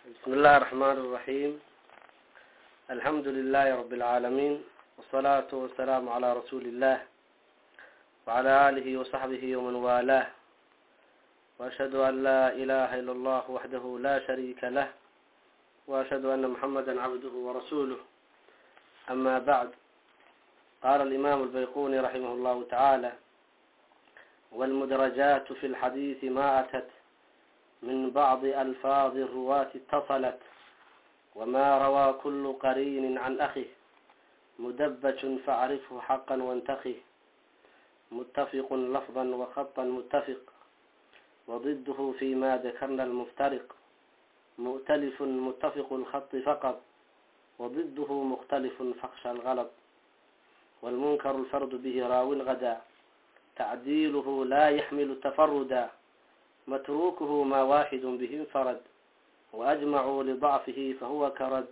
بسم الله الرحمن الرحيم الحمد لله رب العالمين والصلاة والسلام على رسول الله وعلى آله وصحبه ومن والاه وأشهد أن لا إله إلا الله وحده لا شريك له وأشهد أن محمدا عبده ورسوله أما بعد قال الإمام البيقوني رحمه الله تعالى والمدرجات في الحديث ما أتت من بعض ألفاظ الرواة اتصلت وما روى كل قرين عن أخه مدبج فاعرفه حقا وانتخه متفق لفظا وخطا متفق وضده فيما ذكرنا المفترق مؤتلف متفق الخط فقط وضده مختلف فاخشى الغلط والمنكر الفرد به راو غدا تعديله لا يحمل تفردا متروكه ما واحد به انفرد وأجمعوا لضعفه فهو كرد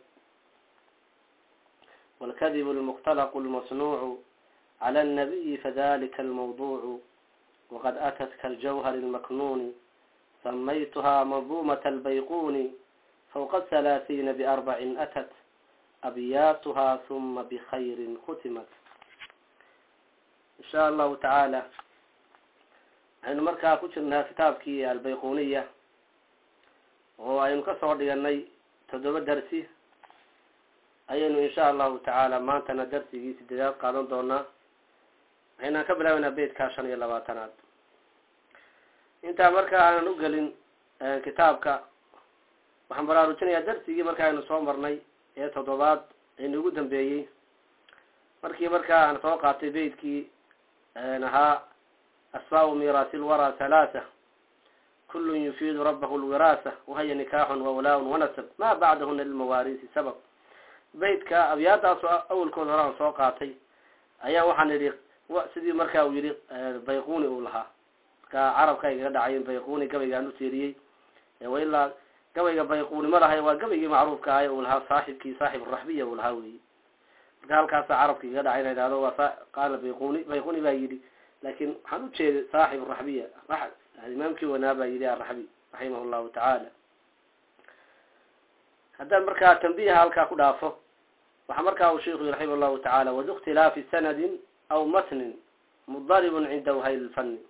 والكذب المختلق المصنوع على النبي فذلك الموضوع وقد أتت كالجوهر المكنون سميتها منظومة البيقون فوق الثلاثين بأربع أتت أبياتها ثم بخير ختمت إن شاء الله تعالى waxaynu markaa ku jirnaa kitaabkii albayquniya oo aynu kasoo dhiganay toddoba darsi ayaynu insha allahu tacaala maantana darsigii sideedaad qaadan doonaa waxaynaan ka bilaabeynaa beytkaa shan iyo labaatanaad intaa marka aanan ugelin kitaabka waxaan baraarujinayaa darsigii marka aynu soo marnay ee toddobaad aynu ugu dambeeyey markii markaa aan soo qaatay beytkii ahaa asbaabu miiraasi lwaraa halaatha kullu yufiidu rabahu lwiraasa wahaya nikaaxun wawlaa-un wanasab maa bacdahuna lilmawaariisi sabab beytka abyaadaas awalkooda hore aan soo qaatay ayaa waxaan idhi sidii markaa uu yihi bayquni uu lahaa markaa carabka igaga dhacayen bayquni gabaygaan u tiiriyey wailaa gabayga bayquni ma lahay waa gabaygii macruufka ahay uu lahaa saaxibkii saaxib raxbiya uu lahaa weyi marka halkaasa carabka igaga dhacay ina idhahdo waa qaala bayquni bayquni baa yidhi lakin waxaan ujeeday saaxib raxbiya imaamkii wanaa baa yidhi araxbi raximah llahu tacaala haddaan markaa tambiha halkaa ku dhaafo waxaa markaa uu sheiku raximah llahu tacaala wadu ikhtilaafi sanadin aw matnin mudaribun cinda whayl lfani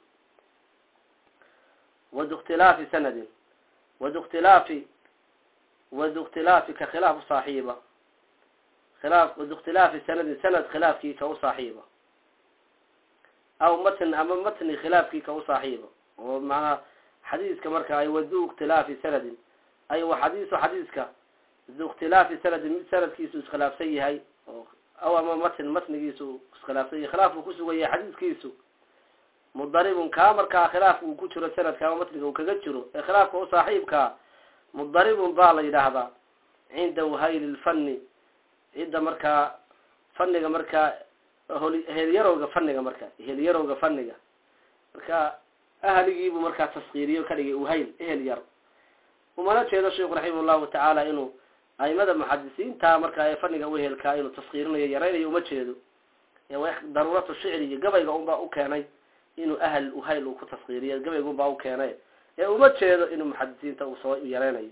wadu ikhtilaafi sanadin wadu ikhtilaafi wadu ikhtilaafi ka khilaafu saaxiiba khilaaf wadu ikhtilaafi sanadin sanad khilaafkii ka u saaxiiba aw matn ama matni khilaafkii ka u saaxiiba oo macnaha xadiiska marka ay wadu ikhtilaafi sanadin ay wa xadiisu xadiiska du ikhtilaafi sanadin mid sanadkiisu iskhilaafsan yahay oo aw ama matn matnigiisu iskhilaafsan yahay khilaaf uu kusugan yahay xadiiskiisu mudaribun kaa markaa khilaaf uu ku jiro sanadka ama matniga uu kaga jiro ee khilaafka u saaxiibkaa mudaribun baa la yidhaahdaa cinda whayli lfani cidda markaa faniga markaa heelyarowga faniga marka heelyarowga faniga marka ahligiibuu markaa taskiiriyo ka dhigay uhayl ehel yar umana jeedo sheiku raximah llahu tacaala inuu aimada muxadisiinta markaa ee faniga uhelkaa inuu taskiirinayo yaraynayo uma jeedo daruuratu shicri iyo gabayga unbaa u keenay inuu ahl uhayl uu ku taskiiriyo gabayga unbaa u keenay ee uma jeedo inuu muxadisiinta uu soo yareynayo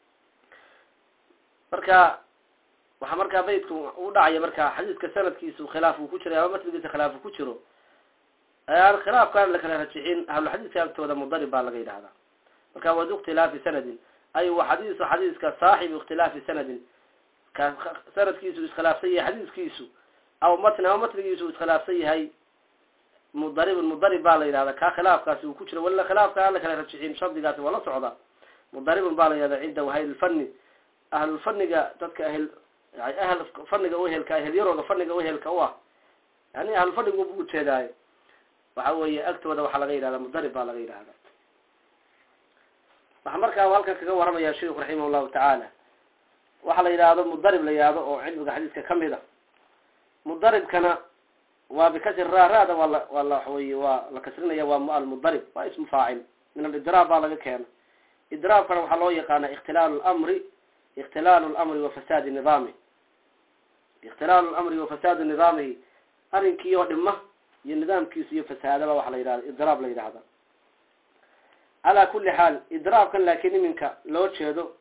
marka waxaa markaa baydku u dhacaya markaa xadiiska sanadkiisu khilaaf uu ku jiro ama matnigiisa khilaaf uu ku jiro aan khilaafkaan la kala rajixin ahlulxadiiska agtooda mudarib baa laga yidhahdaa marka wadu ikhtilaafi sanadin ay wa xadiisu xadiiska saaxibu ikhtilaafi sanadin ka sanadkiisu iskhilaafsan yahay xadiiskiisu aw matni ama matnigiisu iskhilaafsan yahay mudaribun mudarib baa la yidhahdaa kaa khilaafkaasi uu ku jiro wala khilaafka aan la kala rajixin shardigaasi waa la socda mudaribun baa la yidhahdaa cinda wahaylfani ahlulfaniga dadka ahl ahl faniga uhelka ahelyaroga faniga uhelka u ah yani ahlufanigu bu ujeedaayo waxa weeye agtooda waxaa laga yidhahda mudarib baa laga yidhahda waxaa markaa halkan kaga waramaya sheiku raximah llahu tacaala waxaa la yidhaahdo mudarib la yihahdo oo cilmiga xadiiska kamid a mudaribkana waa bikasri ra rada waa la waa la waxaweye waa la kasrinaya waa almudarib waa ismu faacil min alidraab baa laga keena idraabkana waxaa loo yaqaana ikhtilaalu lamri ikhtilaalu lamri wa fasaadi nidaami ikhtilaalu lamri wa fasaadu nidaamihi arrinkii oo dhima iyo nidaamkiisu iyo fasaadaba waxa la yidhahda idraab la yidhahda calaa kuli xaal idraabkan laakiin iminka loo jeedo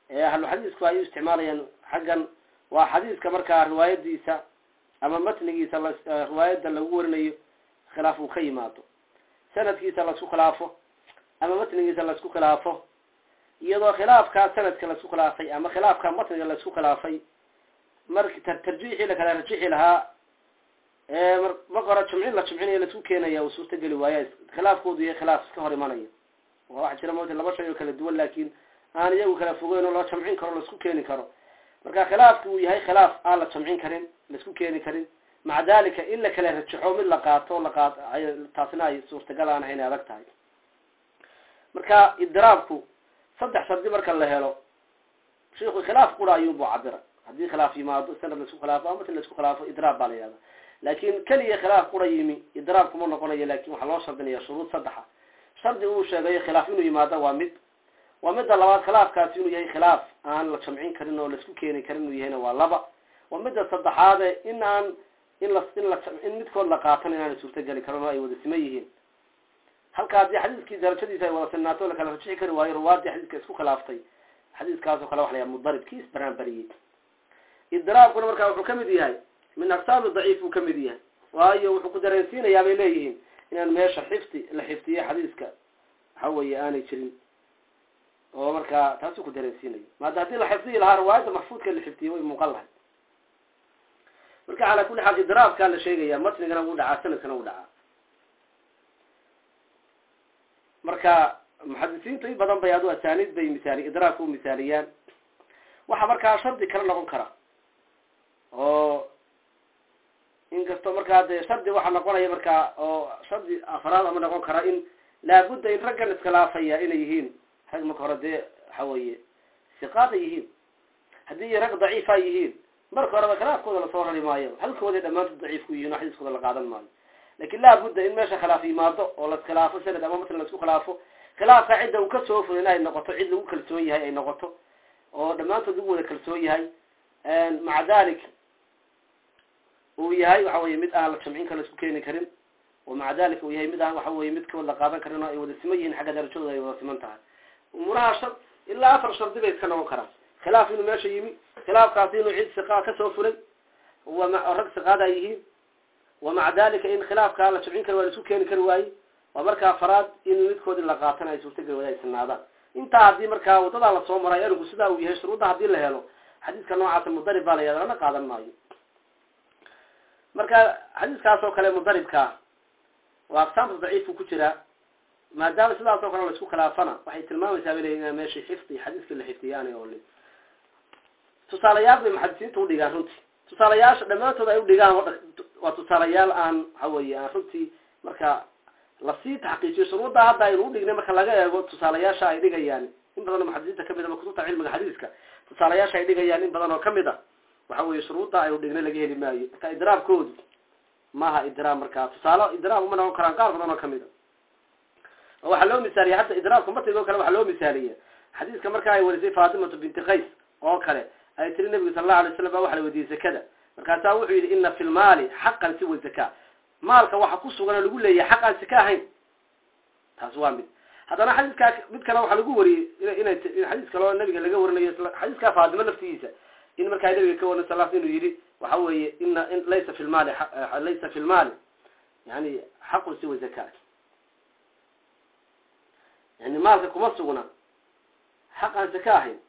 ahluxadiisku ay u isticmaalayaan xaggan waa xadiiska markaa riwaayadiisa ama matnigiisa riwaayada lagu warinayo khilaaf uu ka yimaado sanadkiisa laisku khilaafo ama matnigiisa laisku khilaafo iyadoo khilaafkaa sanadka laisku khilaafay ama khilaafka matniga laisku khilaafay marki tarjiixii lakala rajixi lahaa marka hore jumcin la jumcinayo laisku keenaya uu suurta geli waaya khilaafkoodu yahay khilaaf iska hor imanaya waa waxa jira mota laba shay oo kala duwan laakin aan iyagu kala fogeyn oo la jamcin karo laisku keeni karo marka khilaafki uu yahay khilaaf aan la jamcin karin laisku keeni karin maca dalika in la kala rajaxo mid la qaato la qaat taasina ay suurtagal aan ahayn adag tahay marka idiraabku saddex shardi marka la helo shiku khilaaf qura ayuubu cabira haddii khilaaf yimaado sanad laisku khilaafo ama matan laisku khilaafo idraab baa la yihahda laakin keliya khilaaf qura yimi idraab kuma noqonayo lakin waxaa loo shardinaya shuruud saddexa shardi uu sheegayo khilaaf inuu yimaado waa mid waa midda labaad khilaafkaasi inuu yahay khilaaf aan la jamcin karin oo laisku keeni karin inuu yahayna waa laba waa midda saddexaade in aan in la in la in midkood la qaatan inaana suurtageli karin oo ay wada siman yihiin halka haddii xadiiskii darajadiisa ay wada sinaato lakala rajixi kari waayo ruwaadii xadiiska isku khilaaftay xadiiskaas oo kale waxa la yaha mudarib kii isbaraanbariyey idraabkuna markaa wuxuu kamid yahay min aqsaami daciif buu kamid yahay waayo wuxuu ku dareensiinayaa bay leeyihiin inaan meesha xifdi la xifdiye xadiiska waxa weeye aanay jirin oo markaa taasuu ku dareensiinayo maada haddii la xifdiyi lahaa riwaayadda maxfuudka la xifdiyey way muuqan lahay marka calaa kulli xaal idraabkaa la sheegaya matnigana wuu dhacaa sanadkana wuu dhacaa marka muxadisiintu in badan bay adu asaaniid bay misaali idraabka u misaaliyaan waxa markaa shardi kala noqon kara oo inkastoo markaa dee shardi waxaa noqonaya markaa oo shardi afraad ama noqon kara in laabudda in raggan iskhilaafaya inay yihiin rag marka hore dee waxa weeye siqaada yihiin haddii rag daciifa yihiin marka horeba khilaafkooda lasoo rari maayo halkooday dhammaantood daciif ku yihin oo xadiiskooda la qaadan maayo lakin laabudda in meesha khilaaf yimaado oo laskhilaafo sanad ama matlan laisku khilaafo khilaafka cidda uu kasoo fulin ay noqoto cid lagu kalsoon yahay ay noqoto oo dhammaantood lagu wada kalsoon yahay maca dalik uu yahay waxa weye mid aan la jamcin karo laisku keeni karin oo maca dalika uu yahay mid aan waxa weye midkood la qaadan karin oo ay wada siman yihiin xagga darajadooda ay wada siman tahay umuuraha shar ilaa afar shardi bay iska noqon karaan khilaaf inuu meesha yimi khilaafkaasi inuu cid siqaa kasoo fulay rag siqaada ay yihiin wa maca dalika in khilaafkaa la jamcin kari waa la isku keeni kari waaye waa markaa faraad in midkoodi la qaatan ay suurtageli wada ay sinaadaan intaa haddii markaa wadadaa lasoo maray arigu sidaa uu yahay shuruudda haddii la helo xadiiska noocaasa mudarib baa la yahda lana qaadan maayo marka xadiiskaas oo kale mudaribkaa waa aqsaamta daciifku ku jiraa maadaama sidaas oo kale la isku khilaafana waxay tilmaamaysaa bay leeyiin in meeshii xifdi xadiiskii la xifdiyay aanay olin tusaalayaal bay muxadisiinta udhigaan runtii tusaalayaasha dhammaantood ay udhigaan waa tusaalayaal aan waxa weye aan runtii marka lasii taxqiijiyo shuruudda hadda aynu udhignay marka laga eego tusaalayaasha ay dhigayaan in badan oo muxadisiinta kamid a kutubta cilmiga xadiiska tusaalayaasha ay dhigayaan in badan oo kamid a waxa weye shuruudda aynu dhignay laga heli maayo marka idraabkoodu maaha idraab markaa tusaale idraab uma noqon karaan qaar badan oo kamid a oo waxaa loo misaaliya hadda idraabka matigo kale waxaa loo misaaliya xadiiska marka ay warisay fatimatu binti qays oo kale ay tiri nabigu sala allahu alay slam ba waxa la wediiyey zakada markaasaa wuxuu yidhi ina fi lmaali xaqan siwa zaka maalka waxa ku sugan oo lagu leeyahay xaq aan sika ahayn taas waa mid haddana xadiiskaa mid kale waxaa lagu wariyey inay xadiis kaleo nabiga laga warinayo xadiiskaa faatimo laftigiisa in markaa nabiga ka warin sal inuu yidhi waxa weeye ina laysa fi lmaali laysa fi lmaali yani xaqun siwa zaka yani maalka kuma sugna xaq aan saka ahayn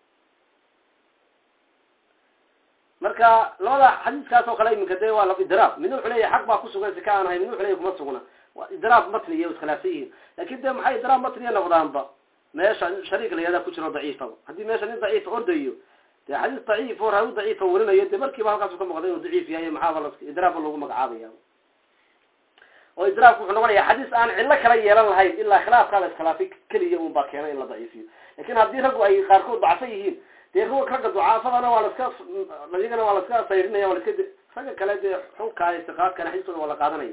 marka labada xadiiskaas oo kale iminka de waa la idraab midna wuxuu leeyahay xaq baa kusugan sika aan ahay midna wuxu leyahy kuma sugna waa idraab matniya o iskhilaafsan yihiin lakin de maxay idraab matniya noqdaanba meesha shariik la yahdaa ku jiro daciifaba haddii meesha nin daciifa ordayo de xadiis daciif oo raawi daciifa warinayo de markiiba halkaasu ka muuqda inuu daciif yahay maxaaba la idraabba lagu magacaabaya oo idraabku wuxuu noqonaya xadiis aan cillo kala yeelan lahayn ilaa khilaafkaa la iskhilaafay keliya un baa keena in la daciifiyo lakin haddii raggu ay qaarkood dacsan yihiin dee ragga ducaafadana waa laska iyagana waa laska sayrinaya waa laska ragga kale dee xunkaa istiqaadkana xadiiskooda waa la qaadanaya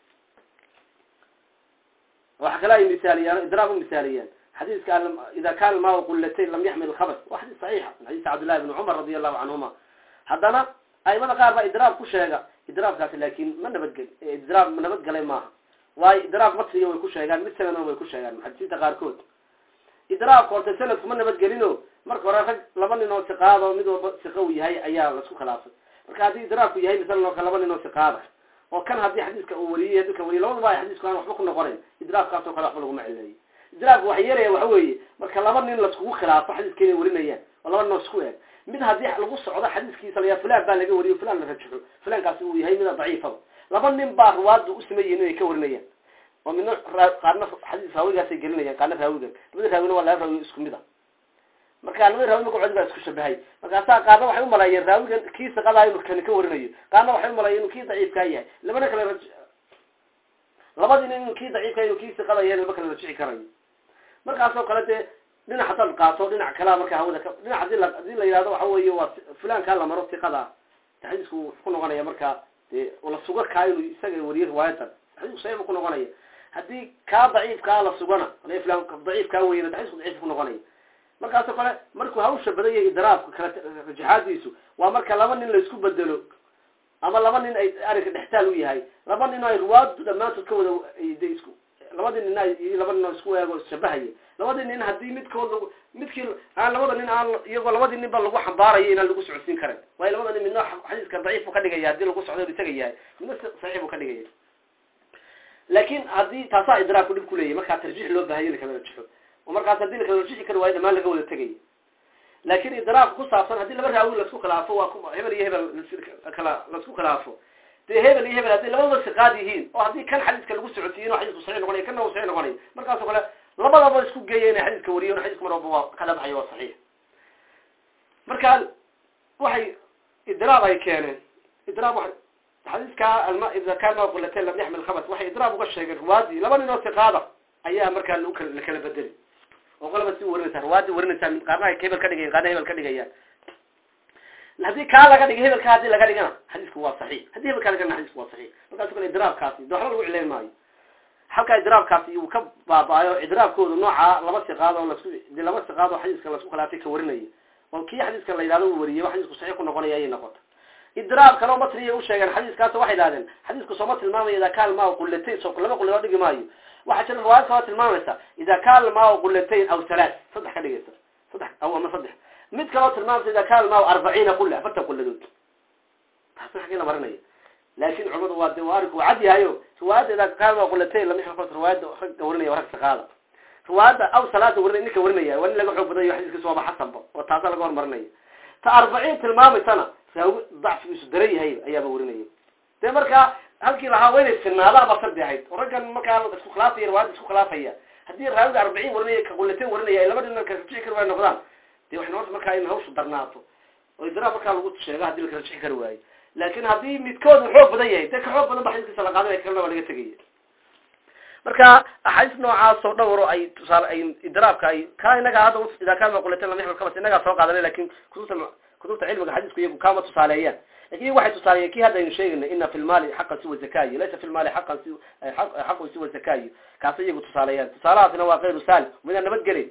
waxa kale ay misaaliyaan idraab u misaaliyaan xadiiska ida kana almaa qulatayn lam yaxmil alkhabas waa xadiis saxiixa min xadiis cabdillahi bni cumar radi allahu canhuma haddana aimada qaar baa idraab ku sheega idraabkaasi laakin ma nabadgel idraab ma nabadgalay maaha waayo idraab matniga way ku sheegaan mid sanadna way ku sheegaan muxadisiinta qaarkood idraabka horta sanadku ma nabadgelino marka hore rag laba nin oo siqaado mid walba siqa uu yahay ayaa laisku khilaafay marka haddii idraabku yahay masalan oo kale laba nin oo siqaada oo kan haddii xadiiska uu wariyey dadka wariye labadaba ay xadiisku aan waxba ku noqonayn idraabkaas oo kale waxba laguma cileeyo idraabku waxa yeelaya waxa weeye marka laba nin laiskugu khilaafo xadiiska inay warinayaan oo laba nin oo isku eeg mid haddii lagu socdo xadiiskiisa layaa fulan baa laga wariyo fulan la rajaxo fulankaasi uu yahay mida daciifaba laba nin baa ruwaadda u sameeyihin inay ka warinayaan oo midna qaarna xadiis raawigaasay gelinayaan qaarna raawigan labada raawina waa laba raawi isku mid a marka labada raawi magacoodi baa isku shabahay markaasaa qaarna waxay umalaayeen raawigan kii siqadaa inuu kani ka warinayo qaarna waxay umalaayeen inuu kii daciifkaa yahay labana kale raj labadii nin inuu kii daciifka inuu kii siqada yahay laba kale rajici karayo markaasoo kale dee dhinac hadaad qaato dhinac kalea marka hawada ka dhinac hadii la hadii la yihahdo waxa weeye waa fulankaa la maro siqada xadiisku wuxuu ku noqonaya marka dee la suga kaa inuu isaga wariyo riwaayadan xadiisku saxiix ku noqonaya haddii kaa daciifkaa la sugana fulan daciifkaa weyna xadiisku daciif ku noqonaya markaasoo kale markuu hawsha badan yahay idraabka kala rajaxaadiisu waa marka laba nin la isku bedelo ama laba nin ay arrinka dhextaal u yahay laba nin oo ay ruwaadu dhammaantood ka wada de isku labadii nin iyo laba nin oo isku eego isshabahaya labadii nin haddii midkood midkii aan labada nin aan iyagoo labadii nin ba lagu xambaarayo inaan lagu socodsiin karin waayo labada nin midna xadiiska daciif buu ka dhigaya haddii lagu socdo isaga yahay midna saxiix buu ka dhigaya laakin haddii taasaa idraabku dhib kuleeyahy markaa tarjiix loo bahayo lakala rajaxo oo markaas haddii lakala rajixi kari waayo dhamaan laga wada tegaya laakin idraabka ku saabsan haddii laba raawi laisku khilaafo waa hebel iyo hebel kala laisku khilaafo dee hebel iyo hebel hadday labadaba siqaad yihiin oo haddii kan xadiiska lagu socodsiiyo inu xadiisku saxiix noqonayo kanna uu saxiix noqonayo markaasoo kale labadaba isku geeya inay xadiiska wariyon xadiiska mar walba waa ka dhabaxayo waa saxiix marka waxay idraab ay keeneen idraab wa xadiiska alma ida kaana qulateen lam yaxmil khabas waxay idraab uga sheegeen ruwaadii laba nin oo siqaada ayaa markaa lakala la kala bedeli oo qolaba si warinaysaa ruwaadii warinaysaa mid qaarna ay hebel ka dhigayan qaarna hebel ka dhigayaan haddii kaa laga dhiga hebelka hadii laga dhigana xadiisku waa saxiix haddii hebel kaa laga dhigana xadiisku waa saxiix markaaso kale idraabkaasi de waxba lagu cileyn maayo halkaa idraabkaasi uu ka baaba-ayo idraabkooda nooca laba siqaad oo lasku de laba siqaad oo xadiiska lasku khilaafay ka warinaya oo kii xadiiska la yidhahdo uu wariyay xadiisku saxiix ku noqonaya ayay noqota idraab kaleo matriya u sheegeen xadiiskaas waxay idhahdeen xadiisku sooma tilmaamaya ida kaal maa qulatayn so laba qule loo dhigi maayo waxaa jira riwaayad kaloo tilmaamaysa ida kaal maa qulatayn aw halaat saddex ka dhigaysa saddex aw ama saddex mid kaloo tilmaamaysa ida kaal maa arbaciina qule afartan quladood taasna xagee la marinaya laakin culimadu waa de waa arinku waa cad yahayo riwaayadda ida kaal maa qulatayn lama xilko riwaayadda ragga warinaya waa rag saqaada riwaayadda aw salaada warinaya ninka warinaya waa nin laga xoog badayo xadiiskiisa waaba xasanba oo taasa laga hormarinaya ta arbaciin tilmaamaysana raawi dacfigiisu daran yahay ayaaba warinaya dee markaa halkii lahaa waa inay sinaadaan ba sardi ahayd oo raggan markaa isku khilaafaya riwaayadda isku khilaafaya haddii raawiga arbaciin warinaya ka qulateen warinaya ay laba dhina kala rajixi kari waay noqdaan dee waxay noqota markaa in hawshu darnaato oo idraab markaa lagu sheego hadii lakala rajixi kari waayo laakin haddii midkood uu xoog badan yahay dee ka xoog badan ba xadiiskiisa la qaadanaya kalena waa laga tegaya marka axaadiis noocaas oo dhowro ay tusaale ay idraabka ay ka inaga hadda idaa kaana qulateen lam yaxmil khabas inagaa soo qaadanay lakin kutubta kutubta cilmiga xadiisku iyagu kama tusaaleeyaan lakin iyagu waxay tusaaleeyeen kii hadda aynu sheegaynay ina fi lmaali xaqan siwa zakayo laysa fi lmaali xaqan si xaqun siwa zakayo kaasa iyagu tusaaleeyaan tusaalahaasina waa kayru saali midaan nabadgelin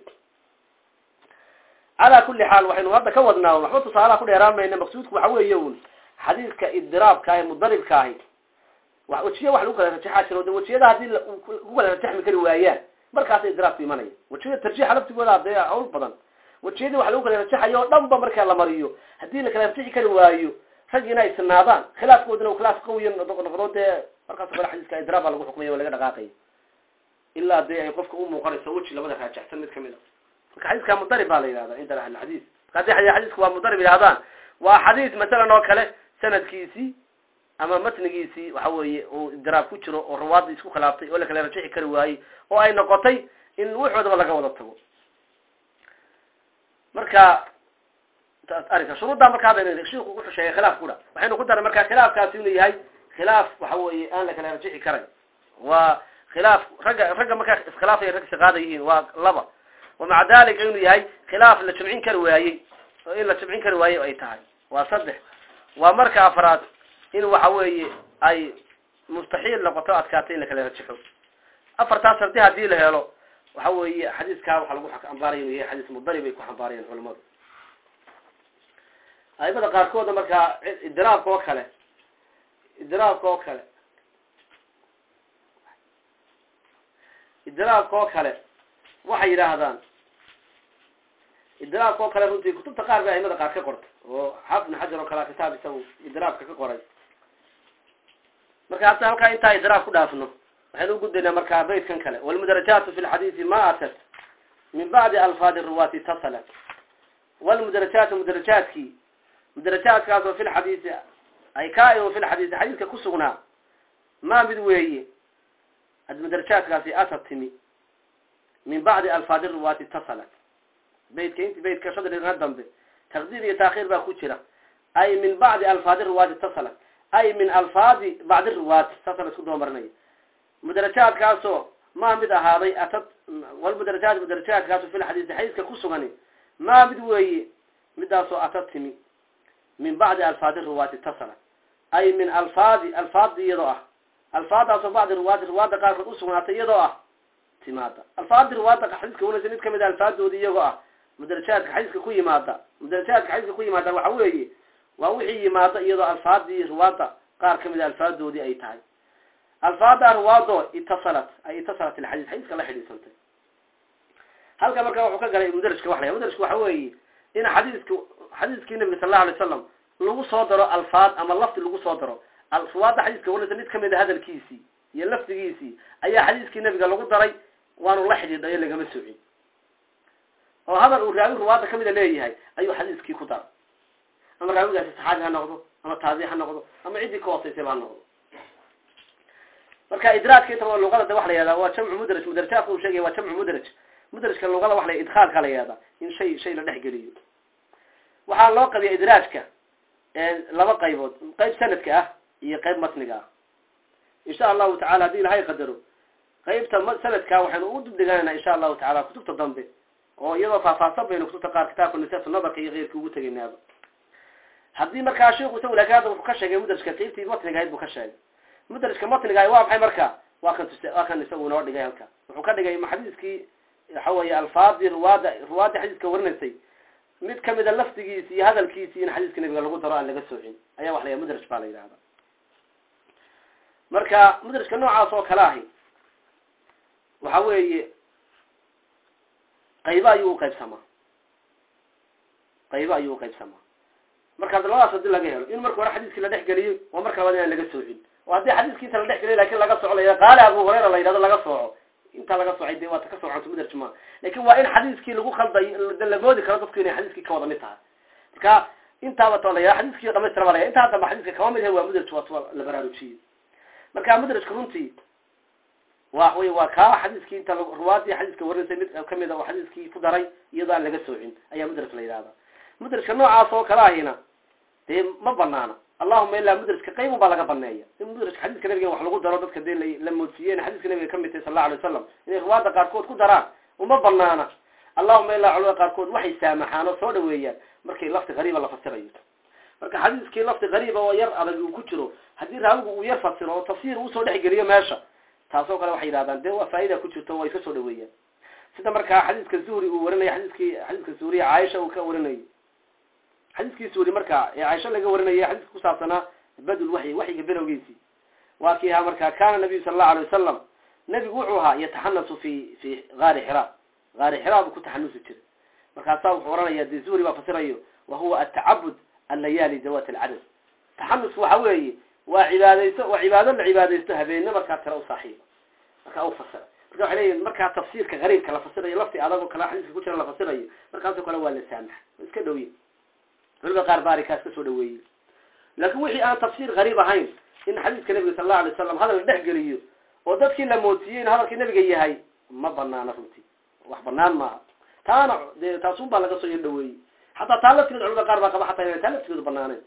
calaa kuli xaal waxaynu hadda ka wadnaa waxba tusaalaha ku dheeraan mayna maqsuudku waxa weeye un xadiiska idraabka ahi mudaribka ahi wajiya wax lagu kala rajaxaa jiro de wajiyada haddii ku kala rajaxmi kari waayaan markaasa idraabku imanaya wajiyada tarjiixa laftigooda dee hawl badan wajiyadii wax lagu kala rajaxayo o dhan ba markaa la mariyo haddii la kala rajaxi kari waayo raggiina ay sinaadaan khilaafkoodina u khilaaf qawiya noqdo dee markaas kale xadiiska idraab baa lagu xukmaya o laga dhaqaaqaya ilaa dee ay qofka u muuqanayso weji labada raajaxsan mid kamid a marka xadiiska mudarib baa la yihahda cinda ahlilxadiis marka hadii xadiisku waa mudarib yihahdaan waa xadiis masalan oo kale sanadkiisii ama matnigiisii waxa weeye uu idraab ku jiro oo rawaadda isku khilaaftay oo la kala rajixi kari waayey oo ay noqotay in wuxoodaba laga wada tago marka arrinka shuruuddaa marka hadda shiku wuxuu sheegay khilaaf kudha waxaynu ku daray marka khilaafkaasi inuu yahay khilaaf waxa weeye aan la kala rajixi karay waa khilaaf ragga ragga markaa iskhilaafay rag siqaada yihiin waa laba wa maca dalika inuu yahay khilaaf la jamcin kari waayey oo in la jamcin kari waayey ay tahay waa saddex waa marka afraad in waxa weeye ay mustaxiil noqoto adkaatay in la kala rajixo afartaas sardi hadii la helo waxa weeye xadiiskaa waxaa lagu xambaaraya inuu yahay xadiis mudarib ay ku xambaarayeen culamadu aimada qaarkooda markaa idraabka oo kale idraabka oo kale idraabka oo kale waxay yidhaahdaan idraabka oo kale runtii kutubta qaar bay aimada qaar ka qortay oo xaafid ibn xajar oo kale kitaab isagu idraabka ka qoray marka hadda halkaa intaa idraab ku dhaafno waxaynu ugudbaynaa markaa baytkan kale walmudarajaatu fi lxadiisi ma atat min bacdi alfaadi ruwaati itasalat walmudarajaatu mudarajaadkii mudarajaadkaas oo fi lxadiisi ay kaa-im fi lxadiisi xadiiska ku sugnaa ma mid weeye mudarajaadkaasi atad timi min bacdi alfaadi ruwaati itasalat baytka int baytka shadriga dambe taqdiim iyo taakhiir baa ku jira ay min bacdi alfaadi ruwaati itasalat ay min alfaadi bacdi ruwaati saasa la isku doomarinaya mudarajaadkaasoo maa mid ahaaday atad walmudarajaat mudarajaadkaaso fi lxadiisi xadiiska ku sugani maa mid weeye midaasoo atad timi min bacdi alfaadi ruwaati itasalat ay min alfaadi alfaadi iyadoo ah alfaadaasoo bacdi ruwaati ruwaadda qaarkood usugnaatay iyadoo ah timaada alfaadi ruwaadda xadiiska wanaysa mid kamid a alfaadoodi iyagoo ah mudarajaadka xadiiska ku yimaada mudarajaadka xadiiska ku yimaada waxa weeye waa wixii yimaada iyadoo alfaadii ruwaadda qaar kamid a alfaadoodii ay tahay alfaada ruwaado itasalat ay itasalat ilxadiis xadiiska la xidhiisantay halka marka wuxuu ka galay mudarajka wax la mudarajka waxa weeye in xadiiska xadiiskii nabiga sal allahu alay slam lagu soo daro alfaad ama lafdi lagu soo daro ruwaadda xadiiska wanaysa mid kamid a hadalkiisii iyo lafdigiisii ayaa xadiiskii nabiga lagu daray waanu la xidhiidhayo lagama socin oo hadal uu raawi ruwaadda kamida leeyahay ayuu xadiiskii ku daray ama raawigaasi saxaabi ha noqdo ama taabic ha noqdo ama ciddii ka hoosaysayba ha noqdo marka idraajka inta luqada de waxa la yihahda waa jamcu mudraj mudrajaadka uu sheegaya waa jamcu mudraj mudrajka luqada waxa la idkhaalka la yihahda in shay shay la dhex geliyo waxaa loo qabiya idraajka laba qaybood qayb sanadka ah iyo qayb matniga ah insha allahu tacala haddii ilahay qadaro qaybta sanadka waxaynu u dibdhiganayna insha allahu tacala kutubta dambe oo iyadoo faahfaahsan baynu kutubta qaar kitaabka nisatu nadarka iyo keyrka ugu tegaynaaba haddii markaa sheiku isagu laakin hadda wuxuu ka sheegay mudrajka qaybtii matniga ahayd buu ka sheegay mudrajka matniga waa maxay marka waa kan tus waa kan isagu inoo dhigay halka wuxuu ka dhigay xadiiskii waxa weeye alfaadii ruwaada ruwaadii xadiiska warinaysay mid kamida lafdigiisi iyo hadalkiisi in xadiiska nabiga lagu daro aan laga soocin ayaa wax la yaha mudraj baa la yidhahda marka mudrajka noocaas oo kale ahi waxa weeye qaybo ayuu uqaybsamaa qaybo ayuu uqaybsamaa marka labadaas hadii laga helo in marka hore xadiiskii la dhex geliyo waa marka labaad inaan laga soocin oo haddii xadiiskiisa la dhex geliyo lakin laga soco la qaali abu hurayra la yidhahdo laga sooco intaa laga soocay de waata ka soocanto mudraj ma lakin waa in xadiiskii lagu khalday la moodi karo dadku inay xadiiskii ka wada mid tahay marka intaaba to la yihah xadiiskii dhamaystira ba la yah intaa damba xadiiska kama mid yahay waa mudraj waa la baraarujiyey marka mudrajka runtii wa wy waa kaa xadiiskii inta ruwaadii xadiiska warinaysay mid kamid a oo xadiiskii ku daray iyadoo aan laga soocin ayaa mudraj la yidhahda mudrajka noocaas oo kale ahina dee ma banaana allahuma ilaa mudrajka qayb baa laga baneeya in mudrajka xadiiska nabiga wax lagu daro dadka dee la moodsiiyeen xadiiska nabiga kamid tahay sal allau alay wasalam inay ruwaadda qaarkood ku daraan uma banaana allahuma ilaa culamada qaarkood waxay saamaxaan oo soo dhaweeyaan markay lafti qariiba la fasirayo marka xadiiskii lafti qariiba oo yar adag uu ku jiro haddii raawigu uu yar fasiro oo tafsiir usoo dhexgeliyo meesha taasoo kale waxay yidhahdaan dee waa faa'ida ku jirto way ka soo dhaweeyaan sida markaa xadiiska zuhri uu warinaya xadiiskii xadiiska zuhriya caaisha uu ka warinayay xadiiskii zuhri marka ee caaisha laga warinaya xadiiska kusaabsanaa badul waxyi waxyiga bilowgiisii waa kii ahaa marka kana nabiyu sala allahu alay wasalam nebigu wuxuu ahaa yataxanasu fi fi gaari xira gaari xira buu ku taxanusi jiray markaasaa wuxuu oranaya dee zuhri baa fasirayo wa huwa atacabud allayaali zawat alcadad taxanus waxa weeye waa cibaadaysto waa cibaado la cibaadaysto habeenne markaa tira u saaxiiba markaa u fasira marka waxay leeyihin markaa tafsiirka qariibka la fasirayo lafti adagoo kale xadiiska ku jira la fasirayo markaasoo kale waa la saamaxa wa iska dhowye culimada qaar ba arikaas kasoo dhaweeyey laakin wixii aan tafsiir qariib ahayn in xadiiska nabiga sal allau alay wasalam hadal la dhex geliyo oo dadkii la moodsiiyey in hadalkii nabiga yahay ma banaana runtii wax banaan maaha taana dee taasun baa laga soo yar dhaweeyey xataa taa laftigeed culimada qaar baa qaba xataa ina taa laftigeedu banaaneen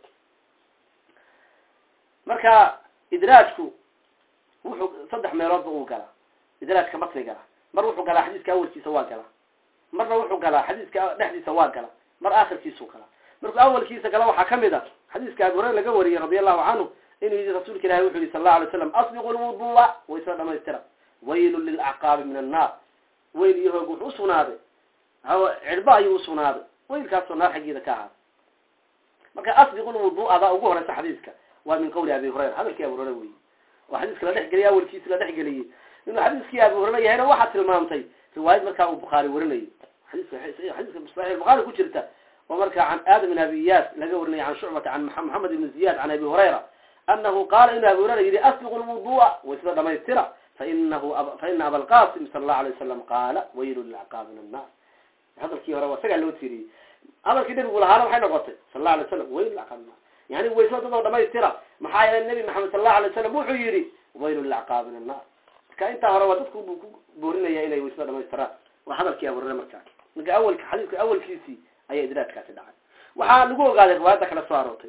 marka idraajku wuxuu saddex meeloodba uu galaa idraajka matniga ah mar wuxuu galaa xadiiska awalkiisa waa galaa marna wuxuu galaa xadiiska dhexdiisa waa galaa mar aakhirkiisuu galaa markuu awalkiisa gala waxaa kamid a xadiiska abi hurayra laga wariyey radi allahu canhu inuu yii rasuulka ilahi wuxu yihi sal allau alay slam asbiqu lwudua waysla dhamaystira waylun lilacqaabi min annaar weyl iyo hoog wuxuu usugnaaday cirba ayuu usugnaaday weylkaasoo naar xaggeeda ka ahaaday marka asbiqu lwudua baa ugu horeysa xadiiska waa min qawli abi hurayra hadalkii abi hurayra weyi oo xadiiska la dhex geliyay awalkiisi la dhex geliyey inuu xadiiskii abi hurayra yahayna waxaa tilmaamtay riwaayad markaa uu bukhaari warinayo xadiiska xadiiska saxiix bukhari ku jirta oo markaa can aadam bin abi iyaas laga warinaya can shucbata can maxamed ibn ziyad can abi hurayra anahu qaala inu abi hurayra yihi asbiqu lwudu'a waysada dhamaystira fainahu faina abalqasim sala allahu alay wasalam qaala waylu lilacqaab min annar hadalkii hore waa isagaa loo tiiriyey hadalkii nabigu lahaana maxay noqotay sala allahu alay wasalam waylu lilacqaab min annar yani waysada dadoo dhamaystira maxaa yeelay nabi maxamed sala allahu alay wasalam wuxuu yihi waylu lilacqaab min annar marka intaa hore waa dadku buu ku boorinaya inay waysada dhamaystiraan waa hadalkii abi hurayra markaa marka awalka xadiiska awalkiisii ayaa idraajkaasi dhacay waxaa lagu ogaaday riwaayadda kale soo aroortay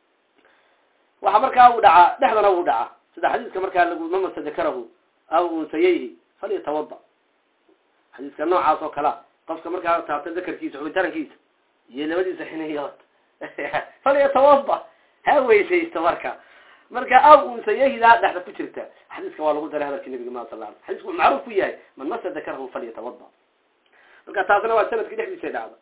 waxa markaa uu dhacaa dhexdana uu dhacaa sida xadiiska markaa lagu mamasa dakarahu aw unsayayhi falyatawada xadiiska noocaas oo kalea qofka markaa taabta dakarkiisa xubitarankiisa iyo labadiisa xiniyood falyatawada ha weysaysto marka marka aw unsayayhidaa dhexda ku jirta xadiiska waa lagu daray hadalkii nabiga ma sal ala xadiisku wuxuu macruuf ku yahay man masa dakarahu falyatawada marka taasna waa sanadkii dhexdiisa dhacda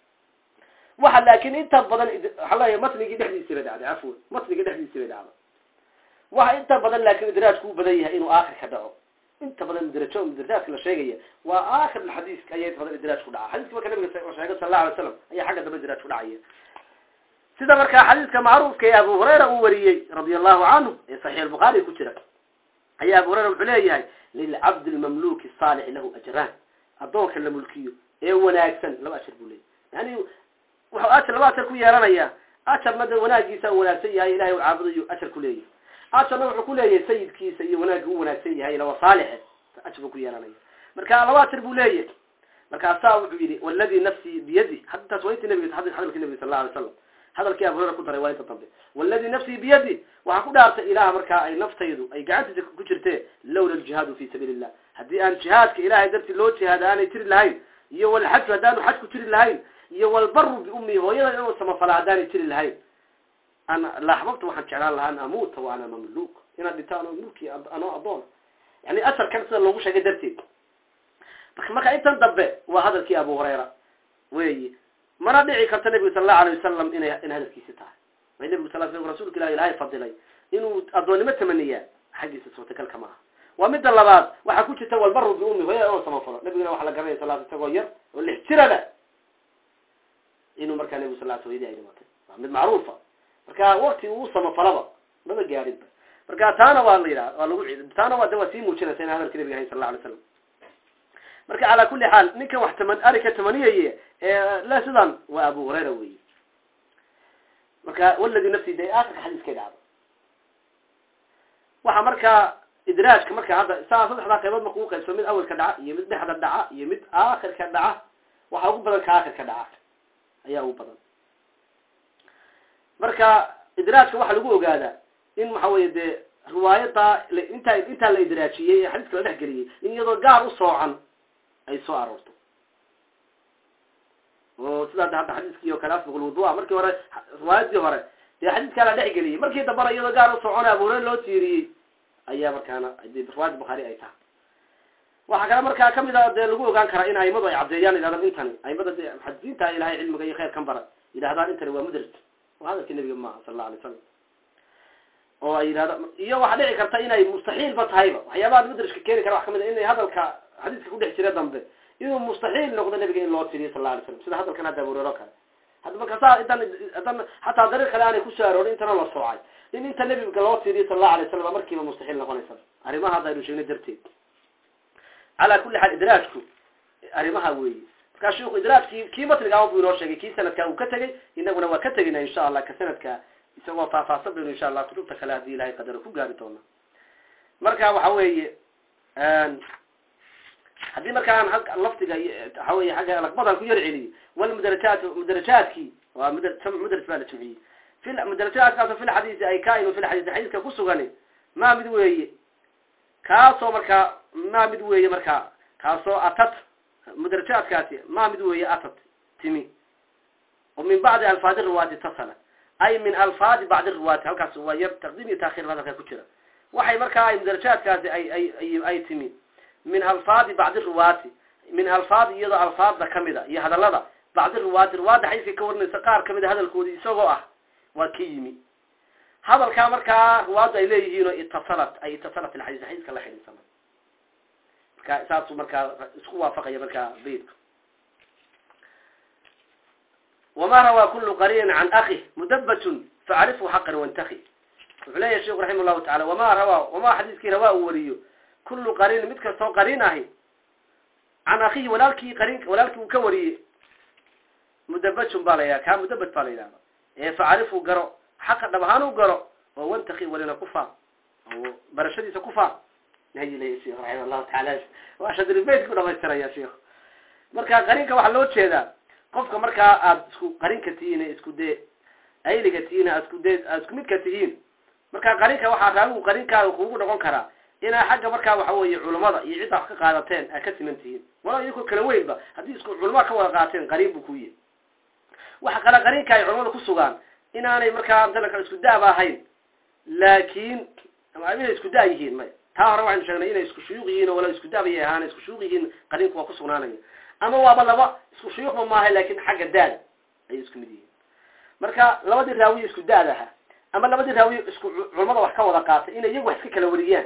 waxa laakin inta badan waxa leeya matnigii dhexdiisi bay dhacday cafwan matnigii dhexdiisi bay dhacday waxa inta badan laakin idraajku u badan yahay inuu aakhirka dhaco inta badan idraajo idraajka la sheegaya waa aakhir xadiiska ayaa inta badan idraaj ku dhaca xadiiska marka nabiga sheegay sala allahu alay slam ayaa xagga dambe idraaj ku dhacaya sida markaa xadiiska macruufka ee abu hurayra uu wariyey radia allahu canhu ee saxiix albukhaari ku jira ayaa abu hurayra wuxuu leeyahay lilcabdi lmamluki saalix lahu ajraan addoonka la mulkiyo ee wanaagsan laba ashar buu leeyahy yani wuxuu ajar laba ajar ku yeelanaya ajarna de wanaagiisa u wanaagsan yahay ilahay u caabudayo ajar ku leeyahay ajarna wuxuu ku leeyahay sayidkiisa iyo wanaagga u wanaagsan yahay lawa saalixe ajar buu ku yeelanaya marka laba ajar buu leeyahay markaasaa wuxuu yihi waladi nafsii biyadi hadtaas waa intii nabiga hadalkii nabiga sal la alay slam hadalkii abu hurera ku daray waa inta dambe waladi nafsii biyadi waxaa ku dhaartay ilaah markaa ay naftaydu ay gacantiisa ku jirtee lawla aljihaadu fi sabiili illah haddii aan jihaadka ilahay dartii loo jihaada aanay jiri lahayn iyo walxaju haddaanu xaj ku jiri lahayn iyo walbaru biummi hooyada inuu samafala haddaanay jiri lahayn ana laaxbabta waxaan jeclaan lahaa an amuuta wa ana mamluuk inaad dhinto anoo mulki anoo adoona yani asarkan sida loogu sheegay darteed marka intan dambe waa hadalkii abu hurayra weyi mana dhici karto nebigu sala allahu alay wasalam inay in hadalkiisi tahay may nebigu sal sl rasulka ilah ilahay fadilay inuu addoonnimo tamaniyaa xaggiisa suurtagalka ma aha waa midda labaad waxaa ku jirta walbaru biummi hooyada inuu samafalo nabiguna waxa la garanaya sal isagoo yar oo lix jirada inuu markaa nebigu sal sl yadii ay dhimatay waa mid macruufa marka wakti uu samafalaba maba gaarinba marka taana waa la yidhaha waa lagu taana waa de waa sii muujinaysa in hadalka nabiga ahay sal la alay slam marka calaa kuli xaal ninkan wax taman arika tamaniyaye ee le sidan waa abu hurayra wey marka waladi nafsi de akhirka xadiiskay dhacdo waxa markaa idraajka marka hadda saa saddexdaa qaybood marka u qaybso mid awelka dhaca iyo mid dhexda dhaca iyo mid aakhirka dhaca waxaa ugu badan ka aakhirka dhaca ayaa ugu badan marka idraajka waxaa lagu ogaadaa in waxa weye dee riwaayada intaa intaa la idraajiyey ee xadiiska la dhex geliyey in iyadoo gaar u soocan ay soo aroorto oo sidaa hadda xadiiskii oo kale asbiq lwudua markii hore riwaayadii hore dee xadiiskaa la dhex geliyey markii dambana iyadoo gaar u soocona abu hureyre loo tiiriyey ayaa markaana riwaayada bukhaari ay tahay waxaa kale markaa kamid a dee lagu ogaan karaa in aimadu ay caddeeyaan yidhahdaan intani aimada de muxadisiinta ilahay cilmiga iyo khayrkan bara yidhahdaan intani waa mudraj waa hadalkii nabiga maaha sala alla alay slam oo ay yidhahda iyo waxaa dhici karta inay mustaxiilba tahayba waxyaabaha mudrajka keeni kara wax kamid a inay hadalka xadiiska kudhex jira dambe inuu mustaxiil noqdo nabiga in loo tiriyo sal la alay slam sida hadalkan hadda abureero kale hadda marka saa intan hadan hataa dariiq kale aanay kusoo aroorin intana la soocay in inta nabiga loo tiriyo sal allahu alay slam markiiba mustaxiil noqonaysa arrimaha hadda aynu sheegnay darteed calaa kuli xaal idraajku arrimaha weeye markaa shiku idraajkii kii matniga buu inoo sheegay kii sanadkaa uu ka tegey inaguna waa ka tegina insha allah ka sanadka isagoo faahfaahsan baynu insha allah kutubta kale haddii ilahay qadaro ku gaari doona marka waxa weeye haddii markaan lafdiga waxa weye agga laqbadan ku yar celiyo walmudarajaat mudarajaadkii waa md mudraj baa la jimciyey fi mudarajaadkaasoo fi lxadiisi ay kainu fi lxadiisi xadiiska ku sugani ma mid weeye kaasoo markaa ma mid weeye markaa kaasoo atat mudarajaadkaasi ma mid weeye atat timi oo min bacdi alfaadi riwaati tasala ay min alfaadi bacdi riwaati halkaas waa yar taqdiim iyo takhir hadalka ku jira waxay markaa ay mudarajaadkaasi ay ay ay timi min alfaadi bacdi riwaati min alfaadi iyadoo alfaadda kamida iyo hadalada bacdi riwaati riwaadda xadiiska ka warinaysa qaar kamid a hadalkoodii isagoo ah waa ka yimi hadalkaa markaa riwaaddu ay leeyihiinoo itasalat ay itasalat ilxadiis xadiiska la xidhiidsama marka saasuu markaa isku waafaqaya markaa beydku wama rawaa kulu qariinin can akih mudabatun facrifhu xaqan wantaki wuxuu leeyahy sheikhu raximah llahu tacala wama rawaa wama xadiiskii rawaa uu wariyo kulu qariin mid kastoo qariin ahi can akihi walaalkii qariin walaalkii uu ka wariyey mudabatun baa la yidhaha kaa mudabat baa la yidhahda ee facrifhu garo xaqa dhab ahaan u garo oo wantaki walina kufaa oo barashadiisa kufaa nayi leeyahy sheikhu raximah llahu taala waa shadribayt ku dhamaystiraya sheikhu marka qariinka waxaa loo jeedaa qofka markaa aada isku qarinka tihiin isku dee ayliga tihiin aad isku dee aad isku midka tihiin marka qarinka waxaa raawigu qarinkaada kuugu noqon karaa inaa xagga markaa waxa weeye culamada iyo cidda wax ka qaadateen aad ka siman tihiin wala idinkoo kala weynba haddii isku culamada ka wada qaateen qariin buu ku yihi waxa kale qariinka ay culamada ku sugaan inaanay markaa matalanka isku daaba ahayn laakiin inay isku da yihiin may taa hore waxaynu sheegnay inay isku shuyuuq yihiin oo wala isku daabay ahaan isku shuyuuq yihiin qariinku waa ku sugnaanaya ama waaba laba isku shuyuuqba maaha laakin xagga daada ayay isku mid yihiin marka labadii raawiyo isku daad aha ama labadii raawiyo isku culamada wax ka wada qaatay inay iyagu wax iska kala wariyaan